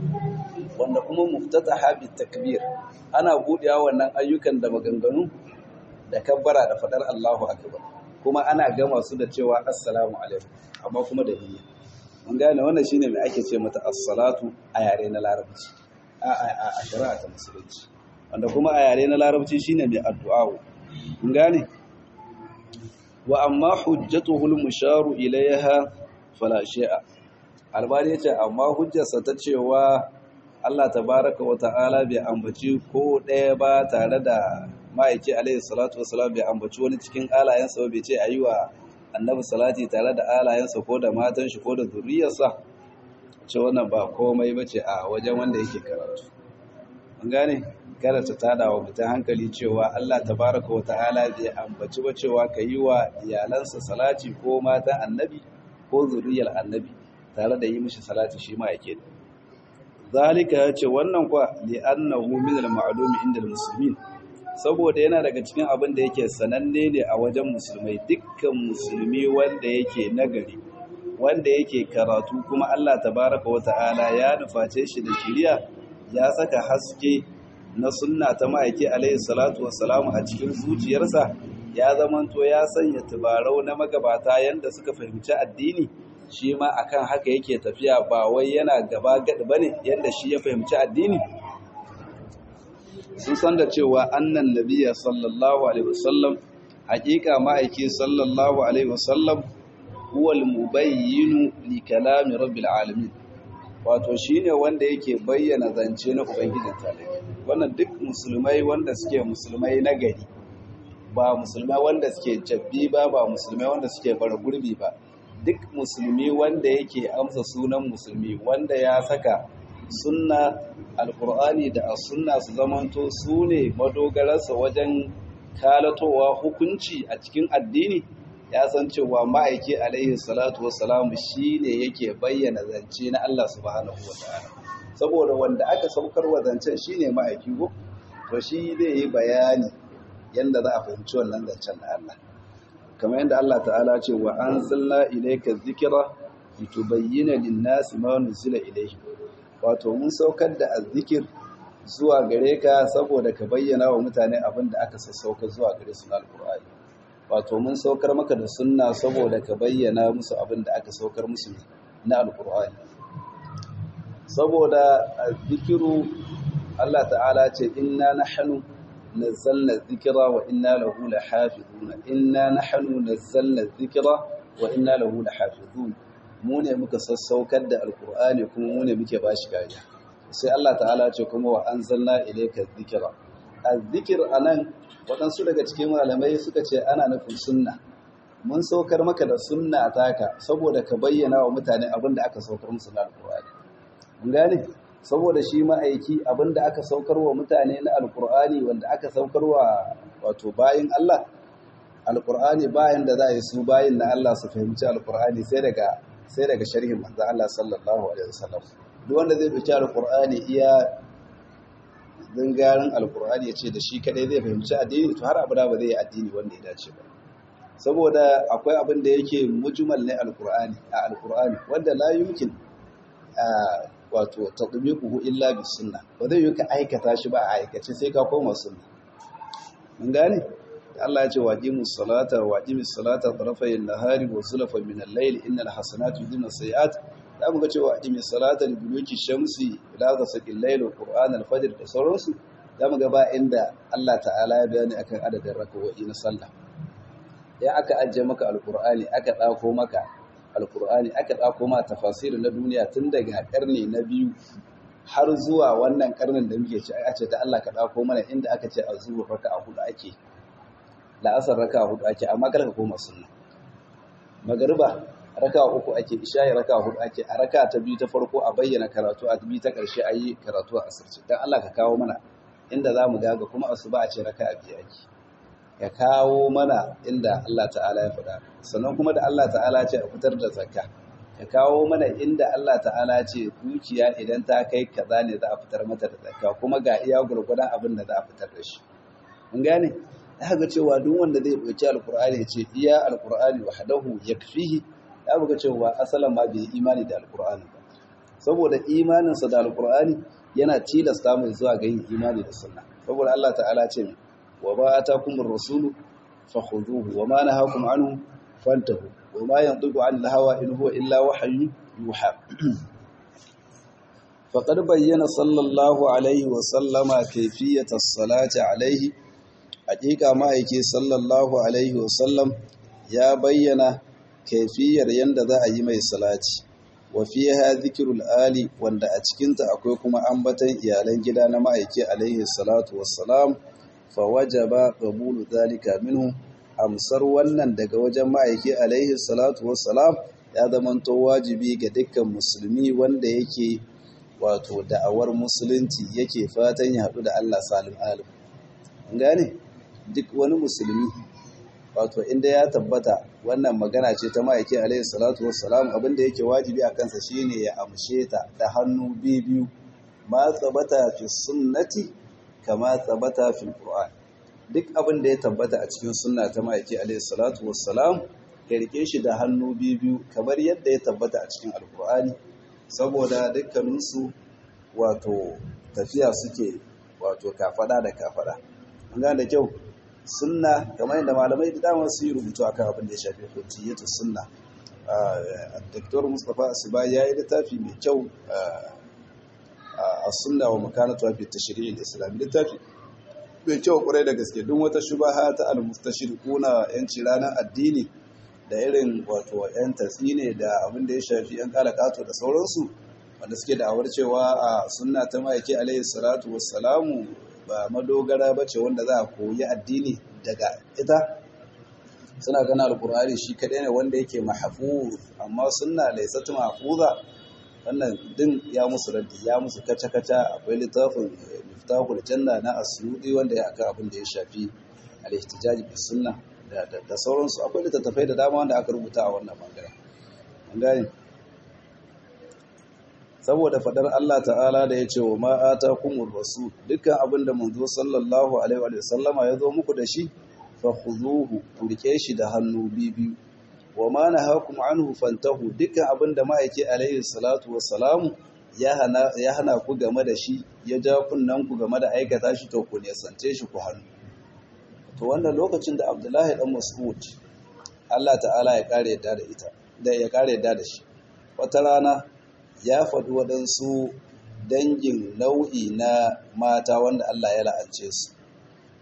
Speaker 1: wanda kuma muftataha bi takbir ana budewa wannan ayyukan da maganganu da kabbara da fadar Allahu akbar kuma ana gama su da cewa assalamu alaikum amma kuma da niyya mun gane wannan shine mai ake ce mata as-salatu a yare na larabci a a a shari'a ta musulunci wanda kuma a yare na larabci shine mai addu'a mun gane wa amma hujjatuhu al-musharu ilayha fala shay'a albani yace amma hujjarsa ta cewa Allah tabaraka wa ta'ala bai ambaci ko ɗaya ba tare da ma'aiki alaihi salatu wasalam bai ambaci wani cikin alayensa bai ce ayi wa annabi salati tare da alayensa ko da matan shi ko da zuriyarsa ce wannan ba komai bace a wajen wanda yake karatu an gane kada ta tada wa mutum hankali cewa Allah tabaraka wa ta'ala bai ambaci ba cewa ka yi wa iyalansa salati ko matan annabi ko zuriyar annabi tare da yi mishi salati shi ma yake zalika ya ce wannan kwa li'annahu min al-ma'lumi inda al-muslimin saboda yana daga cikin abin da yake sananne ne a wajen musulmai dukkan musulmi wanda yake nagari wanda yake karatu kuma Allah tabaraka wata'ala ya nuface shi da shiriya ya saka haske na sunna ta ma'aiki alaihi salatu wassalamu a cikin zuciyarsa ya zamanto ya sanya tubarau na magabata yanda suka fahimci addini shi ma akan haka yake tafiya ba wai yana gaba gadi bane yanda shi ya fahimci addini sun san da cewa annan nabiya sallallahu alaihi wasallam haƙiƙa ma'aiki sallallahu alaihi wasallam huwal mubayyinu li kalami rabbil alamin wato shine wanda yake bayyana zance na ubangijin talaka wannan duk musulmai wanda suke musulmai na gari ba musulmai wanda suke jabbi ba ba musulmai wanda suke bar gurbi ba duk musulmi wanda yake amsa sunan musulmi wanda ya saka sunna alkur'ani da as-sunna su zamanto su ne madogararsa wajen kalatowa hukunci a cikin addini ya san cewa ma'aiki alaihi salatu wassalamu shine yake bayyana zance na Allah subhanahu wataala saboda wanda aka saukar wa zancen shine ma'aiki go to shi zai yi bayani yanda za a fahimci wannan zancen na Allah kamar yadda Allah ta'ala ce wa anzalna ilayka dhikra litubayyana lin-nasi ma nuzila ilayhim wato mun saukar da azzikir zuwa gare ka saboda ka bayyana wa mutane abin da aka sassauka zuwa gare su na alkur'ani wato mun saukar maka da sunna saboda ka bayyana musu abin da aka saukar musu na alkur'ani saboda azzikiru Allah ta'ala ce inna nahnu nazzalna dhikra wa inna lahu lahafizun inna nahnu nazzalna dhikra wa inna lahu lahafizun mu ne muka sassaukar da alqur'ani kuma mu ne muke bashi kariya sai Allah ta'ala ce kuma wa anzalna ilayka dhikra az-zikr anan waɗansu daga cikin malamai suka ce ana nufin sunna mun saukar maka da sunna taka saboda ka bayyana wa mutane abin da aka saukar musu na alkur'ani mun gane saboda shi ma'aiki abin da aka saukar wa mutane na alkur'ani wanda aka saukar wa wato bayin Allah alkur'ani bayan da za a yi su bayin na Allah su fahimci alkur'ani sai daga sai daga sharhin manzo Allah sallallahu alaihi wasallam duk wanda zai fice alkur'ani iya dangarin alkur'ani ya ce da shi kadai zai fahimci addini to har abada ba zai yi addini wanda ya dace ba saboda akwai abin da yake mujmal ne alkur'ani a alkur'ani wanda la yumkin wato tatbiquhu illa bis sunna ba zai yi ka aikata shi ba a aikace sai ka koma sunna mun gane Allah ya ce waqimus salata waqimis salata tarafay an-nahari wa zulfan min al-layl innal hasanatu yudhibna sayiat da muka ce waqimis salata li duluki shamsi ila ghasaqil layl wa qur'an al-fajr da sauransu da muga ba inda Allah ta'ala ya bayani akan adadin rak'o'i na sallah ya aka ajiye maka alkur'ani aka ɗako maka alkur'ani aka ɗako ma tafasiri na duniya tun daga ƙarni na biyu har zuwa wannan ƙarnin da muke ci a ce da Allah ka ɗako mana inda aka ce a zuwa raka a hudu ake la'asar raka a hudu ake amma kar ka koma sunna magariba raka uku ake isha'i raka hudu ake a raka ta biyu ta farko a bayyana karatu a biyu ta ƙarshe a yi karatu a asirce dan Allah ka kawo mana inda za mu gaga kuma asuba a ce raka a biyu ake ya kawo mana inda Allah ta'ala ya faɗa sannan kuma da Allah ta'ala ce a fitar da zakka ya kawo mana inda Allah ta'ala ce dukiya idan ta kai kaza ne za a fitar mata da zakka kuma ga iya gurgurdan abin da za a fitar da shi mun gane za ga cewa duk wanda zai ɗauki alkur'ani ya ce iya alkur'ani wahdahu yakfihi ya buga cewa asalan ma bai imani da alkur'ani ba saboda imaninsa da alkur'ani yana tilasta mai zuwa ga yin imani da sunna saboda Allah ta'ala ce mai وما آتاكم الرسول فخذوه وما نهاكم عنه فانتهوا وما ينطق عن الهوى إن هو إلا وحي يوحى فقد بين صلى الله عليه وسلم كيفية الصلاة عليه حقيقة ما يكي صلى الله عليه وسلم يا بين كيفية يندى أيمي صلاة وفيها ذكر الآل وند أتكنت أكوكما أنبتا إيالين جدا ما يكي عليه الصلاة والسلام fawajaba qabulu zalika minhu amsar wannan daga wajen ma'aiki alaihi salatu wassalam ya zamanto wajibi ga dukkan musulmi wanda yake wato da'awar musulunci yake fatan ya haɗu da Allah salim alim gane duk wani musulmi wato inda ya tabbata wannan magana ce ta ma'aiki alaihi salatu wassalam abinda yake wajibi a kansa shine ya amshe ta da hannu biyu ma tsabata fi sunnati kama tabbata fil Qur'an duk abin da ya tabbata a cikin sunna ta ma'aiki alayhi salatu wassalam ya rike shi da hannu biyu kamar yadda ya tabbata a cikin alkur'ani saboda dukkaninsu wato tafiya suke wato kafada da kafada an da kyau sunna kamar yadda malamai da dama su yi rubutu akan abin da ya shafi hujjiyatu sunna Dr. Mustapha Asiba ya yi littafi mai kyau a sunna wa makanatu fi tashri'il islami littafi bai kyau kurai da gaske duk wata shubaha ta al-mustashriquna yanci ranar addini da irin wato yan tasine da abin da ya shafi yan kalakato da sauransu wanda suke da awar cewa a sunna ta ma'aiki alaihi salatu wassalamu ba madogara bace wanda za a koyi addini daga ita suna gana alkur'ani shi kaɗai ne wanda yake mahfuz amma sunna laysat mahfuza wannan din ya musu raddi ya musu kaca-kaca akwai littafin miftahul janna na asyudi wanda ya aka abin da ya shafi al-ihtijaj bi sunna da sauransu akwai littattafai da dama wanda aka rubuta a wannan bangaren an gane saboda fadar Allah ta'ala da ya ce wa ma atakumur rasul dukkan abin da manzo sallallahu alaihi wa sallama ya zo muku da shi fa khuzuhu ku rike shi da hannu biyu wa ma nahakum anhu fantahu dukkan abin da ma'aiki alaihi salatu wassalamu ya hana ya hana ku game da shi ya ja kunnan ku game da aikata shi to ku ne sance shi ku hannu to wannan lokacin da Abdullahi dan Mas'ud Allah ta'ala ya kare yadda da ita da ya kare yadda da shi wata rana ya faɗi waɗansu dangin nau'i na mata wanda Allah ya la'ance su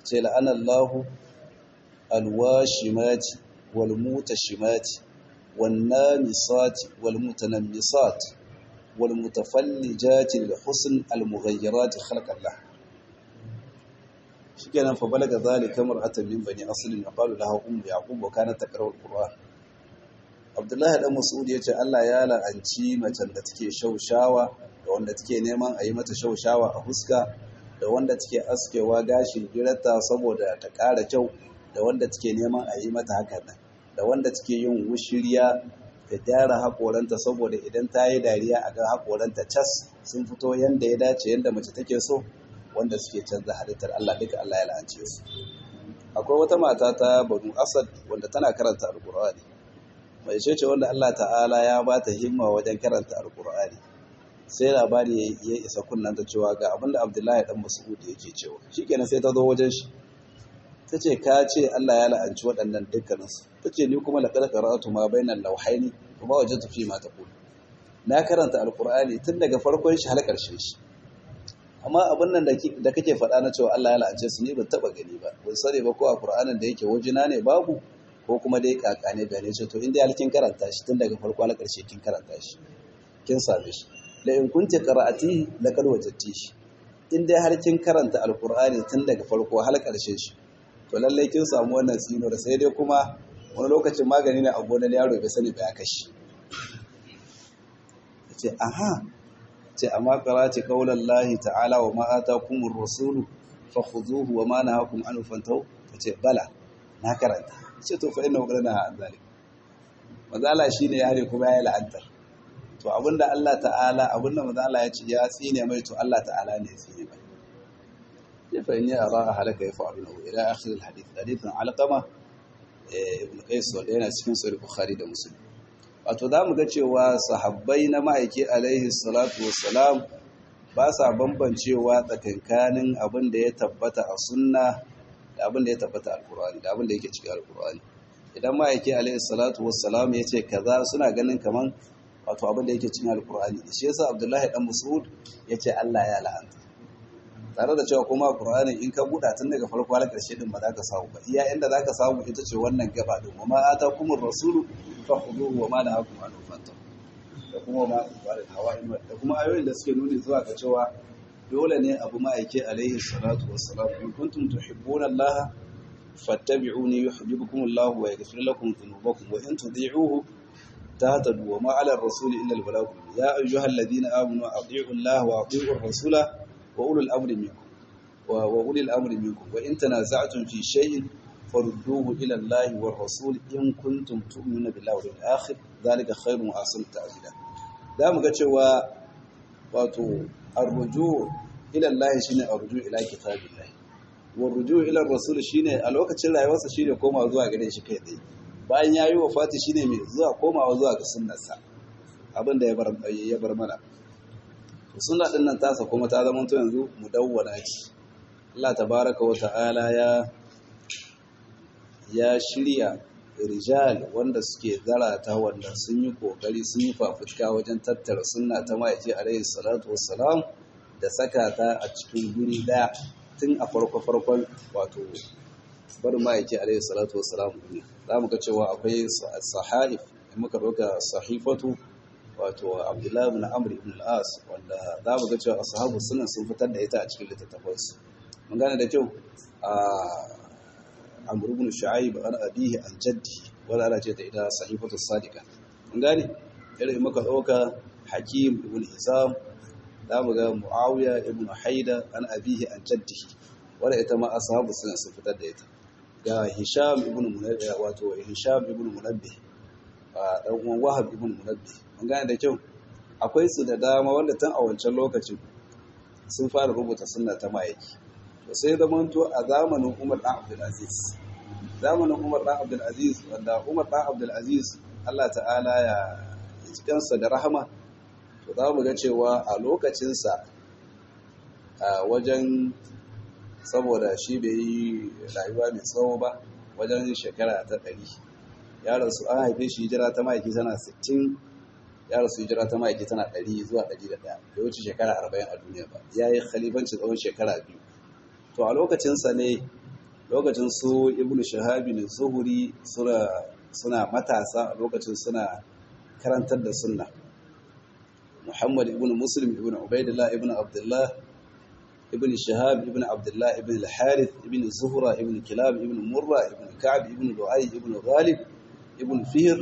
Speaker 1: ce la'anallahu alwashimati walmutashimati wannamisati walmutanammisat walmutafallijati lilhusn almughayyirati khalqallah shikenan fa balaga zalika mar'atan min bani aslin qalu laha ummu yaqub wa kanat taqra'u alquran Abdullahi dan Mas'ud yace Allah ya la'anci macen da take shaushawa da wanda take neman a yi mata shaushawa a huska da wanda take askewa gashin girarta saboda ta ƙara kyau da wanda take neman a yi mata hakan nan da wanda take yin wushiriya da gyara haƙoranta saboda idan ta yi dariya a ga haƙoranta cas sun fito yanda ya dace yanda mace take so wanda suke canza halittar Allah duka Allah ya la'ance su akwai wata mata ta Banu Asad wanda tana karanta Alƙur'ani mai ce wanda Allah ta'ala ya ba ta himma wajen karanta Alƙur'ani sai labari ya isa kunnanta cewa ga abinda Abdullahi dan Mas'ud yake cewa shikenan sai ta zo wajen shi ta ce ka ce Allah ya la'anci waɗannan dukkaninsu ta ce ni kuma laƙar karatu ma bainan lauhaini kuma waje tafi ma ta kudu na karanta alƙur'ani tun daga farkon shi har ƙarshen shi amma abin nan da kake faɗa na cewa Allah ya la'ance su ni ban taɓa gani ba ban sani ba ko a ƙur'anin da yake wajina ne babu ko kuma dai kaka ne gane ce to inda kin karanta shi tun daga farko har ƙarshe kin karanta shi kin same shi la in kunti qara'ati laqad wajadti shi in dai har kin karanta alƙur'ani tun daga farko har ƙarshen shi to lallai kin samu wannan tsinuwar sai dai kuma wani lokacin magani ne a gonar yaro bai sani ba ya kashi ce aha ce amma qara'ati qaulan lahi ta'ala wa ma atakumur rasulu fakhuduhu wa ma nahakum anhu fantahu ce bala na karanta ce to fa inna qad naha an zalik mazala shine yare kuma ya la'antar to abinda Allah ta'ala abinda mazala ya ce ya tsine mai to Allah ta'ala ne ya tsine mai فإني أرى هلك يفعلونه إلى آخر الحديث حديث علقمة ابن قيس yana cikin sahih Bukhari da Muslim wato zamu ga cewa sahabbai na ma'aiki alaihi salatu wassalam ba sa bambancewa tsakankanin abin da ya tabbata a sunna da abin da ya tabbata a alqur'ani da abin da yake cikin alqur'ani idan ma'aiki alaihi salatu wassalam ya ce kaza suna ganin kaman wato abin da yake cikin alqur'ani shi yasa Abdullahi dan Mas'ud yace Allah ya la'anta tare da cewa kuma Qur'ani in ka buɗa tun daga farko har ƙarshe din ba za ka samu ba iya inda za ka samu ita ce wannan gaba din wa ma atakumur rasulu fakhuduhu wa ma nahakum anhu fantahu da kuma ma ibadul hawa da kuma ayoyin da suke nuni zuwa ga cewa dole ne abu ma'aike alaihi salatu wassalam in kuntum tuhibbuna Allah fattabi'uni yuhibbukum Allah wa yaghfir lakum dhunubakum wa in tudhi'uhu tahtadu wa ma 'ala ar-rasuli illa al-balagh ya ayyuhalladhina amanu ati'u Allah wa ati'u ar-rasula وأولو الأمر منكم وأولي الأمر منكم وإن تنازعتم في شيء فردوه إلى الله والرسول إن كنتم تؤمنون بالله واليوم الآخر ذلك خير وأحسن تأويلا da mu ga cewa wato arruju ila Allah shine arruju ila kitabillah wa ruju ila rasul shine a lokacin rayuwarsa shine komawa zuwa gare shi kai tsaye bayan yayi wafati shine mai zuwa komawa zuwa ga sunnarsa abinda ya bar ya bar mana suna ɗin nan tasa kuma ta zama yanzu mudawwana ce Allah tabaraka wa ta'ala ya ya shirya rijal wanda suke zarata wanda sun yi kokari sun yi fafutuka wajen tattara sunna ta ma'aiki alaihi salatu wassalam da saka ta a cikin guri daya tun a farko farkon wato bar ma'aiki alaihi salatu wassalam ne za mu ga cewa akwai sahaif muka ɗauka sahifatu wato abdullahi ibn amr ibn al-as wanda za mu ga cewa ashabu sunan sun fitar da ita a cikin littattafansu mun gane da kyau a amr ibn shu'aib an abihi an jaddi wanda ana ce ta ita sahifatu sadiqa mun gane irin muka dauka hakim ibn hisam za mu ga muawiya ibn haida an abihi an jaddihi wanda ita ma ashabu sunan sun fitar da ita ga hisham ibn munabbih wato hisham ibn munabbih a dan uwan wahab ibn munabbih mun gane da kyau akwai su da dama wanda tun a wancan lokacin sun fara rubuta sunna ta mayaki to sai zamanto a zamanin Umar dan Abdul Aziz zamanin Umar dan Abdul Aziz wanda Umar dan Abdul Aziz Allah ta'ala ya ji kansa da rahama to za mu ga cewa a lokacin sa a wajen saboda shi bai yi rayuwa mai tsawo ba wajen shekara ta ɗari ya rasu an haife shi hijira ta ma'aiki tana 60 ya rasu hijira ta ma'aiki tana 100 zuwa 101 da wuce shekara 40 a duniya ba ya yi khalifanci tsawon shekara biyu to a lokacinsa ne lokacin su ibnu shahabi ne zuhuri suna matasa lokacin suna karantar da sunna muhammad ibn muslim ibn ubaidillah ibn abdullah ibn shahab ibn abdullah ibn al-harith ibn zuhra ibn kilab ibn murra ibn ka'b ibn lu'ay ibn ghalib ibn fihr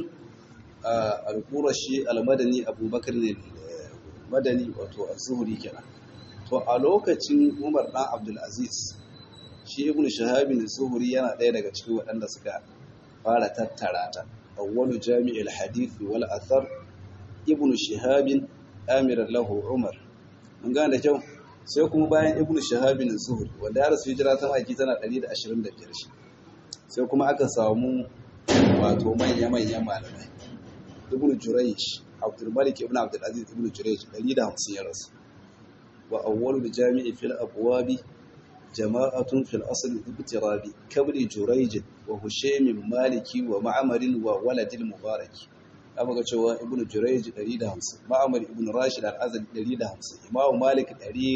Speaker 1: al-qurashi al-madani abubakar madani wato az-zuhri kenan to a lokacin umar dan abdul aziz shi ibn shahab az-zuhri yana ɗaya daga cikin waɗanda suka fara tattara ta awwalu jami'il hadith wal athar ibn shihab amiran lahu umar mun gane da kyau sai kuma bayan ibn shihab az-zuhri wanda ya rasu hijira ta maki tana 125 shi sai kuma aka samu wato manya manyan malamai ibn jurayj abdul malik ibn abdul aziz ibn jurayj 150 ya rasu wa awwalu jami'i fil abwabi jama'atun fil asl ibtirabi kabri jurayj wa hushaymin maliki wa ma'amarin wa waladil mubaraki abu ga cewa ibnu jurayj 150 ma'amar ibnu rashid al-azali 150 imamu malik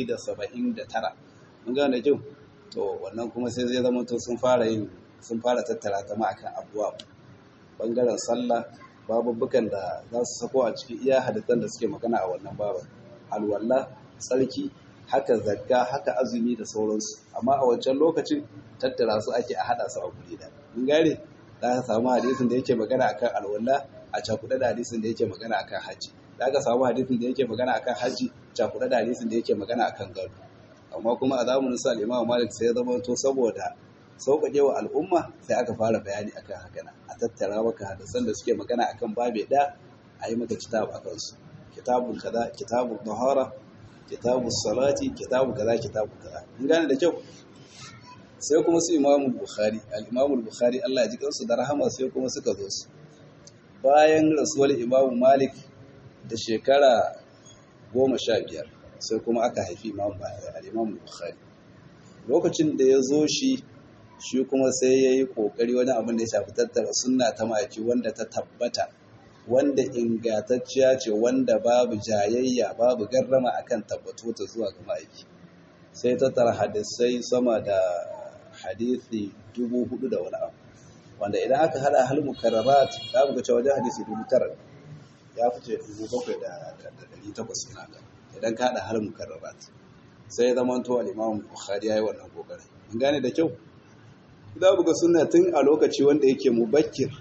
Speaker 1: 179 mun gane jin to wannan kuma sai zai zama to sun fara yin sun fara tattara ta ma akan abuwa bangaren sallah babubukan da za su sako a cikin iya hadisan da suke magana a wannan baban alwala tsarki haka zakka haka azumi da sauransu amma a wancan lokacin tattara su ake a hada su a guri da mun gane za ka samu hadisin da yake magana akan alwala a cakuɗa da hadisin da yake magana akan haji za ka samu hadisin da yake magana akan haji cakuɗa da hadisin da yake magana akan gado amma kuma a zamanin sa Imam Malik sai ya zama to saboda sauƙaƙe wa al'umma sai aka fara bayani akan haka nan a tattara maka hadisan da suke magana akan babe da a yi maka kitab akan su kitabun kaza kitabun tahara kitabun salati kitabu kaza kitabu kaza mun gane da kyau sai kuma su imamu bukhari al-imamu bukhari Allah ya ji kansu da rahama sai kuma suka zo su bayan rasuwar imamu malik da shekara goma sha biyar sai kuma aka haifi imamu al-imamu bukhari lokacin da ya zo shi shi kuma sai ya yi ƙoƙari wani abin da ya shafi tattara sunna ta maki wanda ta tabbata wanda ingantacciya ce wanda babu jayayya babu garrama akan tabbato ta zuwa ga ma'aiki sai tattara hadisai sama da hadisi dubu hudu da wani abu wanda idan aka hada hal mukarrarat za mu ga cewa wajen hadisi dubu tara ya fice dubu bakwai da dari takwas ina ga idan ka hada hal mukarrarat sai ya zama to al-imam bukhari yayi wannan kokarin in gane da kyau za mu ga sunna tun a lokaci wanda yake mubakkir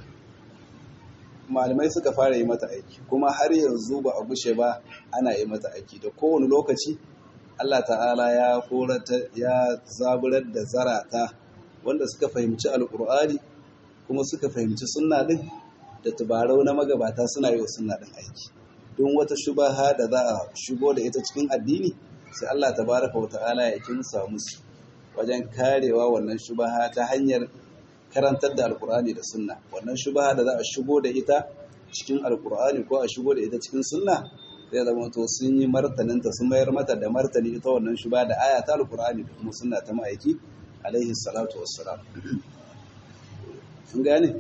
Speaker 1: malamai suka fara yi mata aiki kuma har yanzu ba a gushe ba ana yi mata aiki da kowane lokaci Allah ta'ala ya korata ya zaburar da zarata wanda suka fahimci alkur'ani kuma suka fahimci sunna din da tubarau na magabata suna yi wa sunna din aiki don wata shubaha da za a shigo da ita cikin addini sai Allah tabaraka wa ta'ala ya kinsa musu wajen karewa wannan shubaha ta hanyar karantar da alkur'ani da sunna wannan shubaha da za a shigo da ita cikin alkur'ani ko a shigo da ita cikin sunna zai zama to sun yi martaninta sun mayar mata da martani ita wannan shubaha da aya ta alkur'ani da kuma sunna ta ma'aiki alaihi salatu wassalam sun gane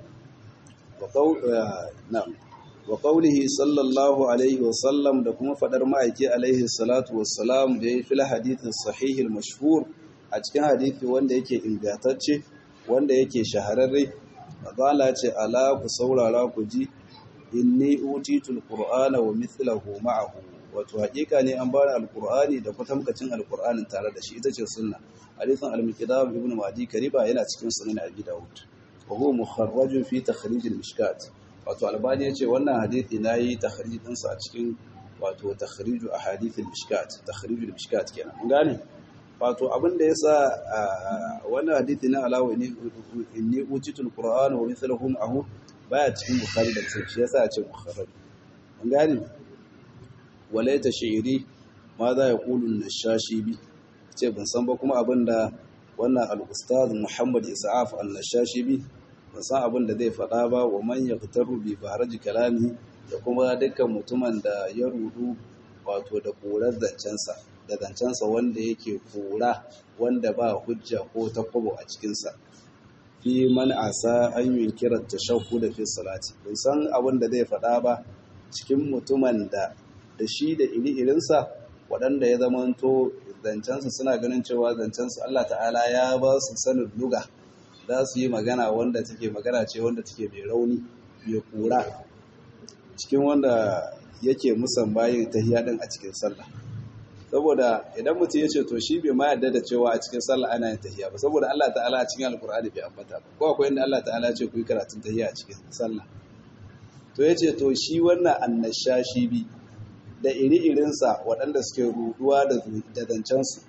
Speaker 1: wa qawlihi sallallahu alaihi wa sallam da kuma fadar ma'aiki alaihi salatu wassalam da ya fil hadithin sahihil mashhur a cikin hadithi wanda yake ingantacce wanda yake shahararre mazala ce ala ku saurara ku ji inni utitul qur'ana wa mithluhu ma'ahu wato hakika ne an bani alqur'ani da kwatamkacin alqur'anin tare da shi ita ce sunna hadithan al-miqdam ibn ma'di kariba yana cikin sunan abi daud wa huwa mukharraj fi takhrij al-mishkat wato albani yace wannan hadithi nayi takhrij din sa a cikin wato takhrij ahadith al-mishkat takhrij al-mishkat kenan mun gane wato abin da yasa wannan hadithi na alawa ne inni utitul qur'ana wa mithluhu ma'ahu baya cikin bukhari da muslim shi yasa ya ce mukharraj mun gane walaita shi'iri ma za ya kulu nashashi bi ce ban san ba kuma abin da wannan al-ustaz Muhammad Isa'af an-nashashi bi ban san abin da zai faɗa ba wa man yaqtaru bi faraj kalami da kuma dukkan mutumin da ya rudu wato da korar zancensa da zancensa wanda yake kora wanda ba hujja ko takwabo a cikinsa fi man asa an yunkira tashahhud fi salati ban san abin da zai faɗa ba cikin mutumin da da shi da iri-irinsa waɗanda ya zamanto zancensu suna ganin cewa zancensu Allah ta'ala ya ba su sanin luga za su yi magana wanda take magana ce wanda take mai rauni mai kura cikin wanda yake musan bayin tahiyya din a cikin sallah saboda idan mutum ya ce to shi bai ma yarda da cewa a cikin sallah ana yin tahiyya ba saboda Allah ta'ala a cikin alkur'ani bai ambata ba ko akwai inda Allah ta'ala ya ce ku yi karatun tahiyya a cikin sallah to ya ce to shi wannan annashashi bi da iri-irinsa waɗanda suke ruduwa da zancensu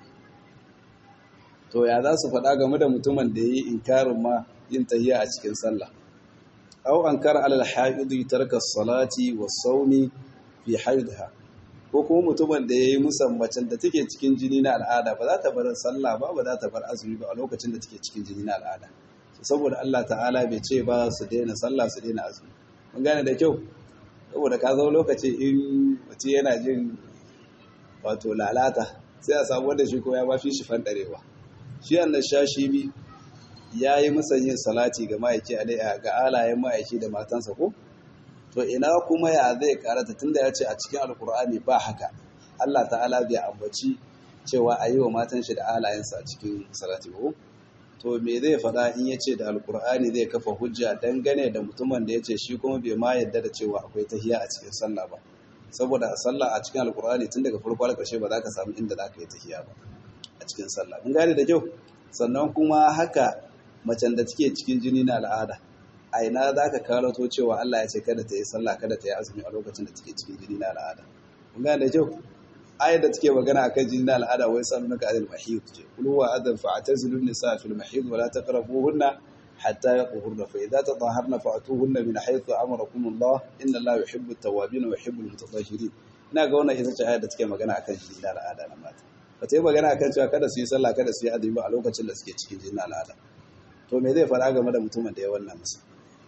Speaker 1: to ya za su faɗa game da mutumin da ya yi inkarin ma yin tahiyya a cikin sallah au an kara alal haɗu tarka salati wa saumi fi haidha ko kuma mutumin da ya yi musammacin da take cikin jini na al'ada ba za ta bar sallah ba ba za ta bar azumi ba a lokacin da take cikin jini na al'ada saboda Allah ta'ala bai ce ba su daina sallah su daina azumi mun gane da kyau saboda ka zo lokaci in mutum yana jin wato lalata sai a samu wanda shi ko ya ba fi shi fandarewa shi annan shashi bi ya yi musanyin salati ga ma'aiki ga alayen ma'aiki da matansa ko to ina kuma ya zai karata tunda ya ce a cikin alkur'ani ba haka Allah ta'ala bai ambaci cewa a yi wa matan shi da alayensa a cikin salati ko to me zai faɗa in ya ce da alkur'ani zai kafa hujja dangane da mutumin da ya ce shi kuma bai ma yadda da cewa akwai tahiya a cikin sallah ba saboda a sallah a cikin alkur'ani tun daga farko har ƙarshe ba za ka samu inda za ka yi tahiya ba a cikin sallah mun gane da kyau sannan kuma haka macen da take cikin jini na al'ada a ina za ka karato cewa Allah ya ce kada ta yi sallah kada ta yi azumi a lokacin da take cikin jini na al'ada mun gane da kyau ayar da take magana akan jini na al'ada wai san naka adal mahid ce kul huwa adal fa atazilu nisa fil mahid wa la taqrabuhunna hatta yaqhurna fa idza tataharna fa atuhunna min haythu amarakum Allah inna Allah yuhibbu at-tawwabin wa yuhibbu al-mutatahhirin ina ga wannan ita ce ayar da take magana akan jini na al'ada na mata ba ta yi magana akan cewa kada su yi sallah kada su yi azumi a lokacin da suke cikin jini na al'ada to me zai fara game da mutumin da ya wannan musu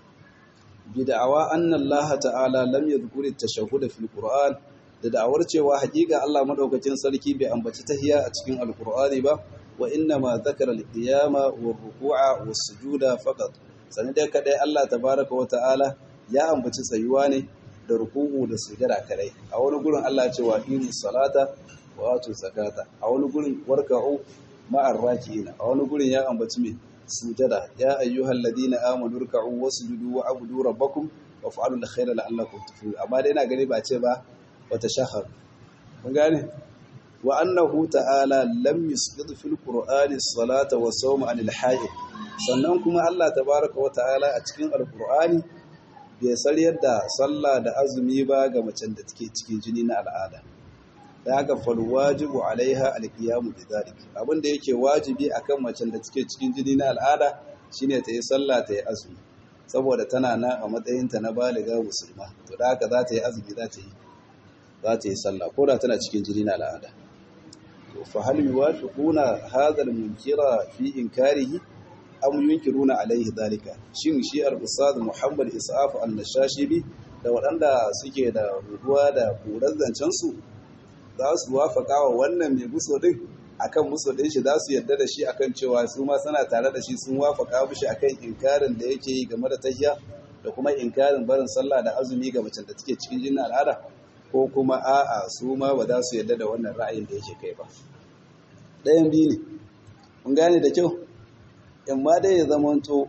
Speaker 1: bid'awa anna Allah ta'ala lam yadhkur at-tashahhud fil Qur'an da da'awar cewa hakika Allah madaukakin sarki bai ambaci tahiyya a cikin alqur'ani ba wa inna ma dhakara al-qiyama war-ruku'a was-sujuda faqat sanin dai kadai Allah tabaaraka wa ta'ala ya ambaci tsayuwa ne da ruku'u da sujada kadai a wani gurin Allah ya ce wa aqimi salata wa atu zakata a wani gurin warka'u ma'ar raki'ina a wani gurin ya ambaci me sujada ya ayyuhal ladina amanu ruk'u wasjudu wa abudu rabbakum wa fa'alu al-khayra la'allakum tuflihun amma dai ina gani ba ce ba wata shahar mun gane wa annahu ta'ala lam yusqit fil qur'ani as-salata wa sawma 'anil hayd sannan kuma Allah tabaaraka wa ta'ala a cikin al-qur'ani bai sariyar da sallah da azumi ba ga macen da take cikin jini na al'ada da haka fal wajibu alaiha alqiyamu bidhalik abin da yake wajibi akan macen da take cikin jini na al'ada shine ta yi sallah ta yi azumi saboda tana na a matsayin ta na baliga musulma to da haka za ta yi azumi za ta yi za ta yi sallah ko da tana cikin jini na al'ada to fa hal yuwafiquna hadha al-munkira fi inkarihi am yunkiruna alaihi dhalika shin shi al-ustad Muhammad Isa'af al-Nashashibi da waɗanda suke da ruduwa da kuran zancen su za su wafaka wa wannan mai muso din akan muso din shi za su yarda da shi akan cewa su ma suna tare da shi sun wafaka mishi akan inkarin da yake yi game da tahiyya da kuma inkarin barin sallah da azumi ga macen da take cikin jinin al'ada ko kuma a'a su ma ba za su yarda da wannan ra'ayin da yake kai ba ɗayan biyu ne mun gane da kyau in ma dai ya zamanto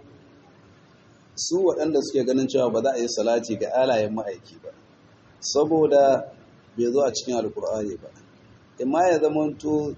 Speaker 1: su waɗanda suke ganin cewa ba za a yi salati ga alayen ma'aiki ba saboda bai zo a cikin alkur'ani ba imma ya zamanto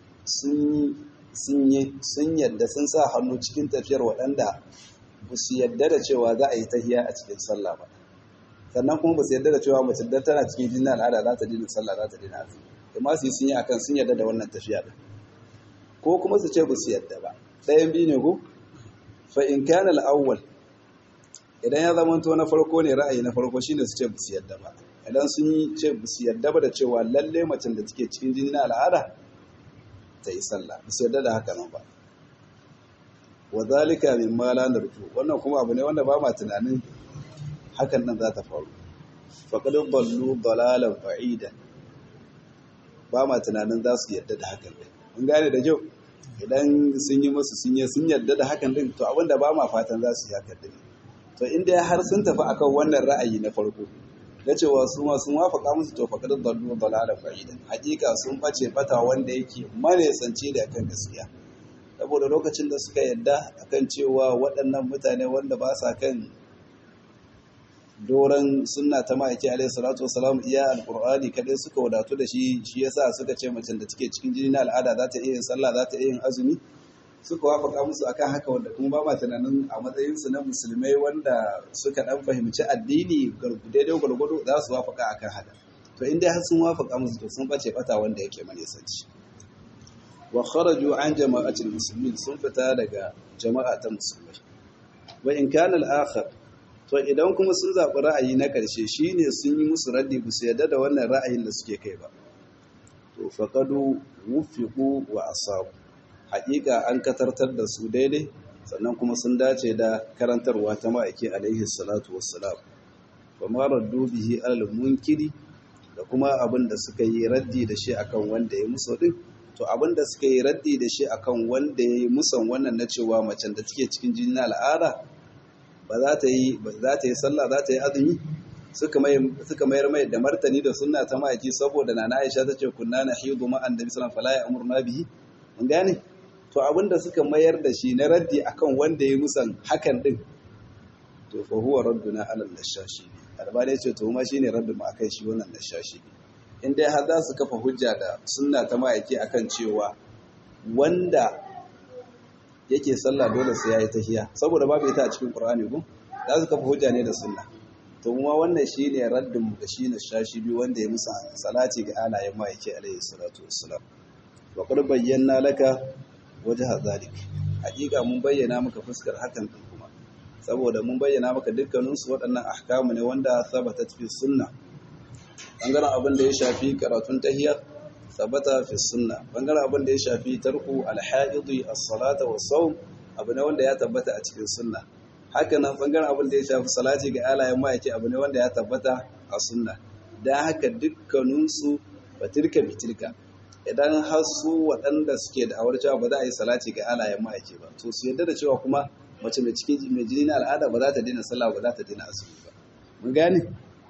Speaker 1: sun yadda sun sa hannu cikin tafiyar waɗanda ba su yadda da cewa za a yi tahiya a cikin sallah ba sannan kuma ba su yadda da cewa mace da tana cikin jinin al'ada za ta dina sallah za ta dina azumi imma su yi sun yi akan sun yadda da wannan tafiya din ko kuma su ce ba su yadda ba ɗayan biyu ne ko fa in kana al-awwal idan ya zamanto na farko ne ra'ayi na farko shine su ce ba su yadda ba idan sun yi ce su yarda ba da cewa lalle macen da take cikin jini na al'ada ta yi sallah ba su yarda da haka nan ba wa zalika min ma la narju wannan kuma abu ne wanda ba ma tunanin hakan nan za ta faru faqad ballu dalalan ba'idan ba ma tunanin za su yarda da hakan din mun gane da kyau idan sun yi musu sun yi sun yarda da hakan din to abinda ba ma fatan za su yi hakan din to inda har sun tafi akan wannan ra'ayi na farko da cewa su ma sun wafaka musu to faqad dallu dalalan ba'idan hakika sun bace bata wanda yake manesanci da kan gaskiya saboda lokacin da suka yadda akan cewa waɗannan mutane wanda ba sa kan doron sunna ta ma'aiki alaihi salatu wasalam iya alqur'ani kadai suka wadatu da shi shi yasa suka ce macen da take cikin jini na al'ada za ta iya yin sallah za ta iya yin azumi suka wafaka musu akan haka wanda kuma ba ma tunanin a matsayin su na musulmai wanda suka dan fahimci addini daidai gwargwado za su wafaka akan haka to in dai har sun wafaka musu to sun bace bata wanda yake manisanci wa kharaju an jama'atul muslimin sun fita daga jama'a ta musulmai wa in kana al-akhar to idan kuma sun zaɓi ra'ayi na ƙarshe shine sun yi musu raddi ba su yarda da wannan ra'ayin da suke kai ba to faqadu wufiqu wa asabu haƙiƙa an katartar da su daidai sannan kuma sun dace da karantarwa ta ma'aiki alaihi salatu wassalam wa ma raddu bihi alal munkiri da kuma abin da suka yi raddi da shi akan wanda ya musu din to abin da suka yi raddi da shi akan wanda ya yi musan wannan na cewa macen da take cikin jinin al'ada ba za ta yi ba za ta yi sallah za ta yi azumi suka mai suka mayar mai da martani da sunna ta ma'aiki saboda nana Aisha tace kunna nahidu ma annabi sallallahu alaihi wasallam fala ya'muruna bihi mun gane to abin da suka mayar da shi na raddi akan wanda ya musan hakan din to fa huwa radduna ala nashashi albani ce to ma shine raddin mu akai shi wannan nashashi in dai har za su kafa hujja da sunna ta ma'aiki akan cewa wanda yake sallah dole sai yayi tahiya saboda babu ita a cikin qur'ani ko za su kafa hujja ne da sunna to kuma wannan shine raddin mu da shi nashashi bi wanda ya musa salati ga alayen ma'aiki alaihi salatu wassalam wa qad bayyana laka wajha zalik hakika mun bayyana maka fuskar hakan din kuma saboda mun bayyana maka dukkanin su waɗannan ahkamu ne wanda sabata fi sunna bangaren abin da ya shafi karatun tahiyya sabata fi sunna bangaren abin da ya shafi tarku alhaidi as-salata was-sawm abu ne wanda ya tabbata a cikin sunna haka nan bangaren abin da ya shafi salati ga alayen ma'aiki abu ne wanda ya tabbata a sunna dan haka dukkanin su batirka bitirka idan har su waɗanda suke da awar cewa ba za a yi salati ga alayen ma'aiki ba to su yadda da cewa kuma mace mai cikin mai jini na al'ada ba za ta daina sallah ba za ta daina azumi ba mun gane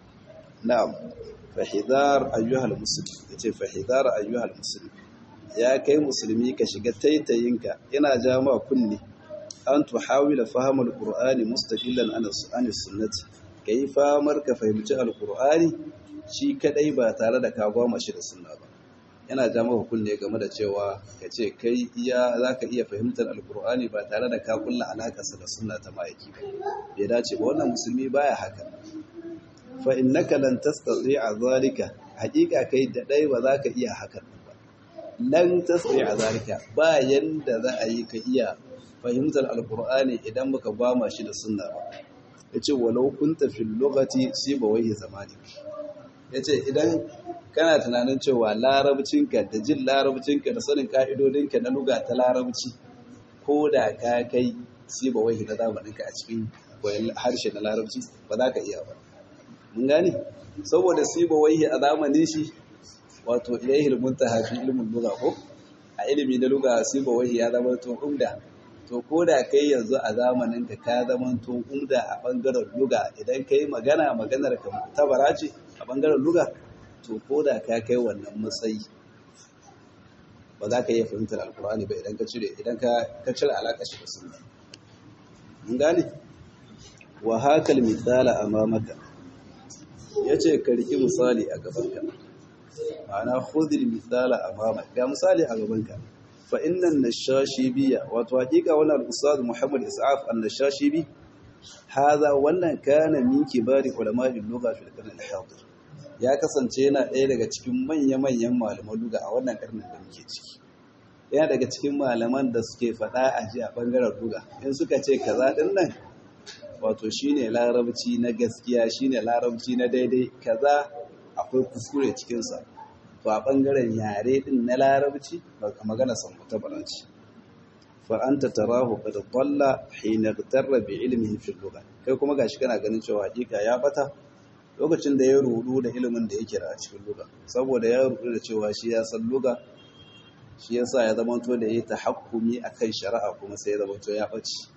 Speaker 1: na'am fahidar ayyuhal muslim yace fahidar ayyuhal muslim ya kai musulmi ka shiga taitayinka ina ja ma kunni an tuhawila fahimul qur'ani mustaqillan an sunnati kai famar ka fahimci alqur'ani shi kadai ba tare da ka goma shi da sunna ba yana ja maka kunne game da cewa ka ce kai iya za ka iya fahimtar alkur'ani ba tare da ka kulla alakarsa da sunna ta ma'aiki ba bai dace ba wannan musulmi baya haka fa innaka lan tastati'a zalika haƙiƙa kai da dai ba za ka iya hakan ba lan tastati'a zalika ba yanda za a yi ka iya fahimtar alkur'ani idan baka bama shi da sunna ba yace walau kunta fil lughati sibawai zamani yace idan kana tunanin cewa larabcinka da jin larabcinka da sanin ka'idodinka na luga ta larabci ko da ka kai si ba wahi na zamaninka a cikin harshe na larabci ba za ka iya ba mun gane saboda si ba wahi a zamanin shi wato ilaihi muntaha fi ilmin luga ko a ilimi na luga si ba wahi ya zama to umda to ko da kai yanzu a zamaninka ka zama to umda a bangaren luga idan kai magana maganar ka tabara ce a bangaren luga to ko da ka kai wannan matsayi ba za ka iya fahimtar alkur'ani ba idan ka cire idan ka cire alaƙa shi da sunna mun gane wa hakal misala amamaka yace ka riki misali a gabanka ma'ana khudil misala amamaka ga misali a gabanka fa innan nashashibiya wato hakika wannan al-ustad Muhammad Is'af an-nashashibi hada wannan kana min kibari ulama'il lugha fil qarn al-hadir ya kasance yana ɗaya daga cikin manya-manyan malaman luga a wannan ƙarnin da muke ciki yana daga cikin malaman da suke faɗa a ji a ɓangaren luga in suka ce kaza ɗin nan wato shine larabci na gaskiya shine larabci na daidai kaza akwai kuskure cikinsa to a ɓangaren yare ɗin na larabci ba ka magana san ta baranci fa anta tarahu qad dalla hina tarra bi ilmihi fi lugha kai kuma gashi kana ganin cewa hakika ya bata lokacin da ya rudu da ilimin da yake da a cikin luga saboda ya rudu da cewa shi ya san luga shi ya sa ya zamanto da ya tahakkumi a kan shari'a kuma sai ya zamanto ya ɓaci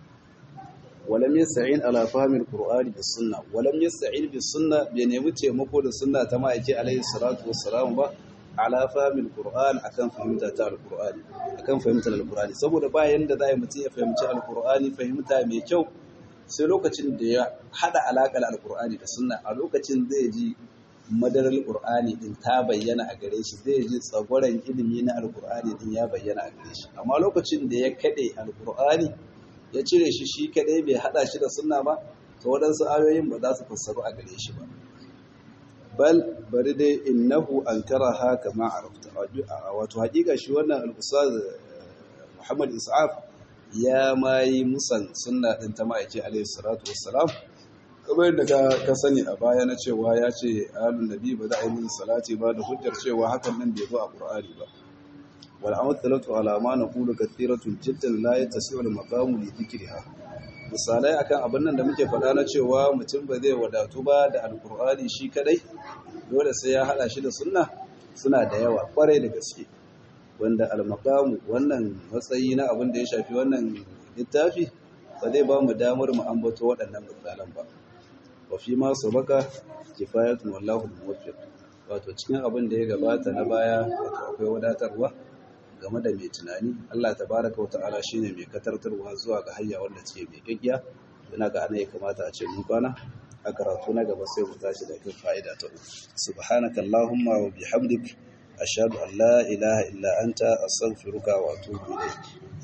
Speaker 1: walam yasta'in ala fahmi alqur'ani bis sunna walam yasta'in bis sunna bai nemi taimako da sunna ta ma'aiki alaihi salatu wassalam ba ala fahimil qur'an akan fahimta ta alqur'ani akan fahimtar alqur'ani saboda ba yanda zai mutum ya fahimci alqur'ani fahimta mai kyau sai lokacin da ya hada alaƙar alqur'ani da sunna a lokacin zai ji madarar alqur'ani din ta bayyana a gare shi zai ji tsagoran ilimi na alqur'ani din ya bayyana a gare shi amma lokacin da ya kade alqur'ani ya cire shi shi kadai bai hada shi da sunna ba to waɗansu ayoyin ba za su fassaru a gare shi ba bal bari dai innahu ankaraha kama arafta wato hakika shi wannan al-ustaz Muhammad Is'af ya mai musan sunna din ta ma'aiki alayhi salatu wassalam kamar yadda ka sani a baya na cewa ya ce ahlun nabi ba za a yi min salati ba da hujjar cewa hakan nan bai zo a Qur'ani ba wal amathalatu ala ma naqulu kathiratun jiddan la yatasi'u al-maqamu li dhikriha misalai akan abin nan da muke faɗa na cewa mutum ba zai wadatu ba da alkur'ani shi kadai dole sai ya haɗa shi da sunna suna da yawa kwarai da gaske wanda almakamu wannan matsayi na abin da ya shafi wannan littafi ba zai ba mu damar mu ambato waɗannan misalan ba wa fi ma sabaka kifayatun wallahu muwaffiq wato cikin abin da ya gabata na baya wato akwai wadatarwa game da mai tunani Allah tabaraka wa ta'ala shine mai katartarwa zuwa ga hayya wanda ce mai gaggiya ina ga ana ya kamata a ce mun kwana a karatu na gaba sai mu tashi da kan fa'ida ta uku subhanaka allahumma wa bihamdik ashhadu an la ilaha illa anta astaghfiruka wa atubu ilayk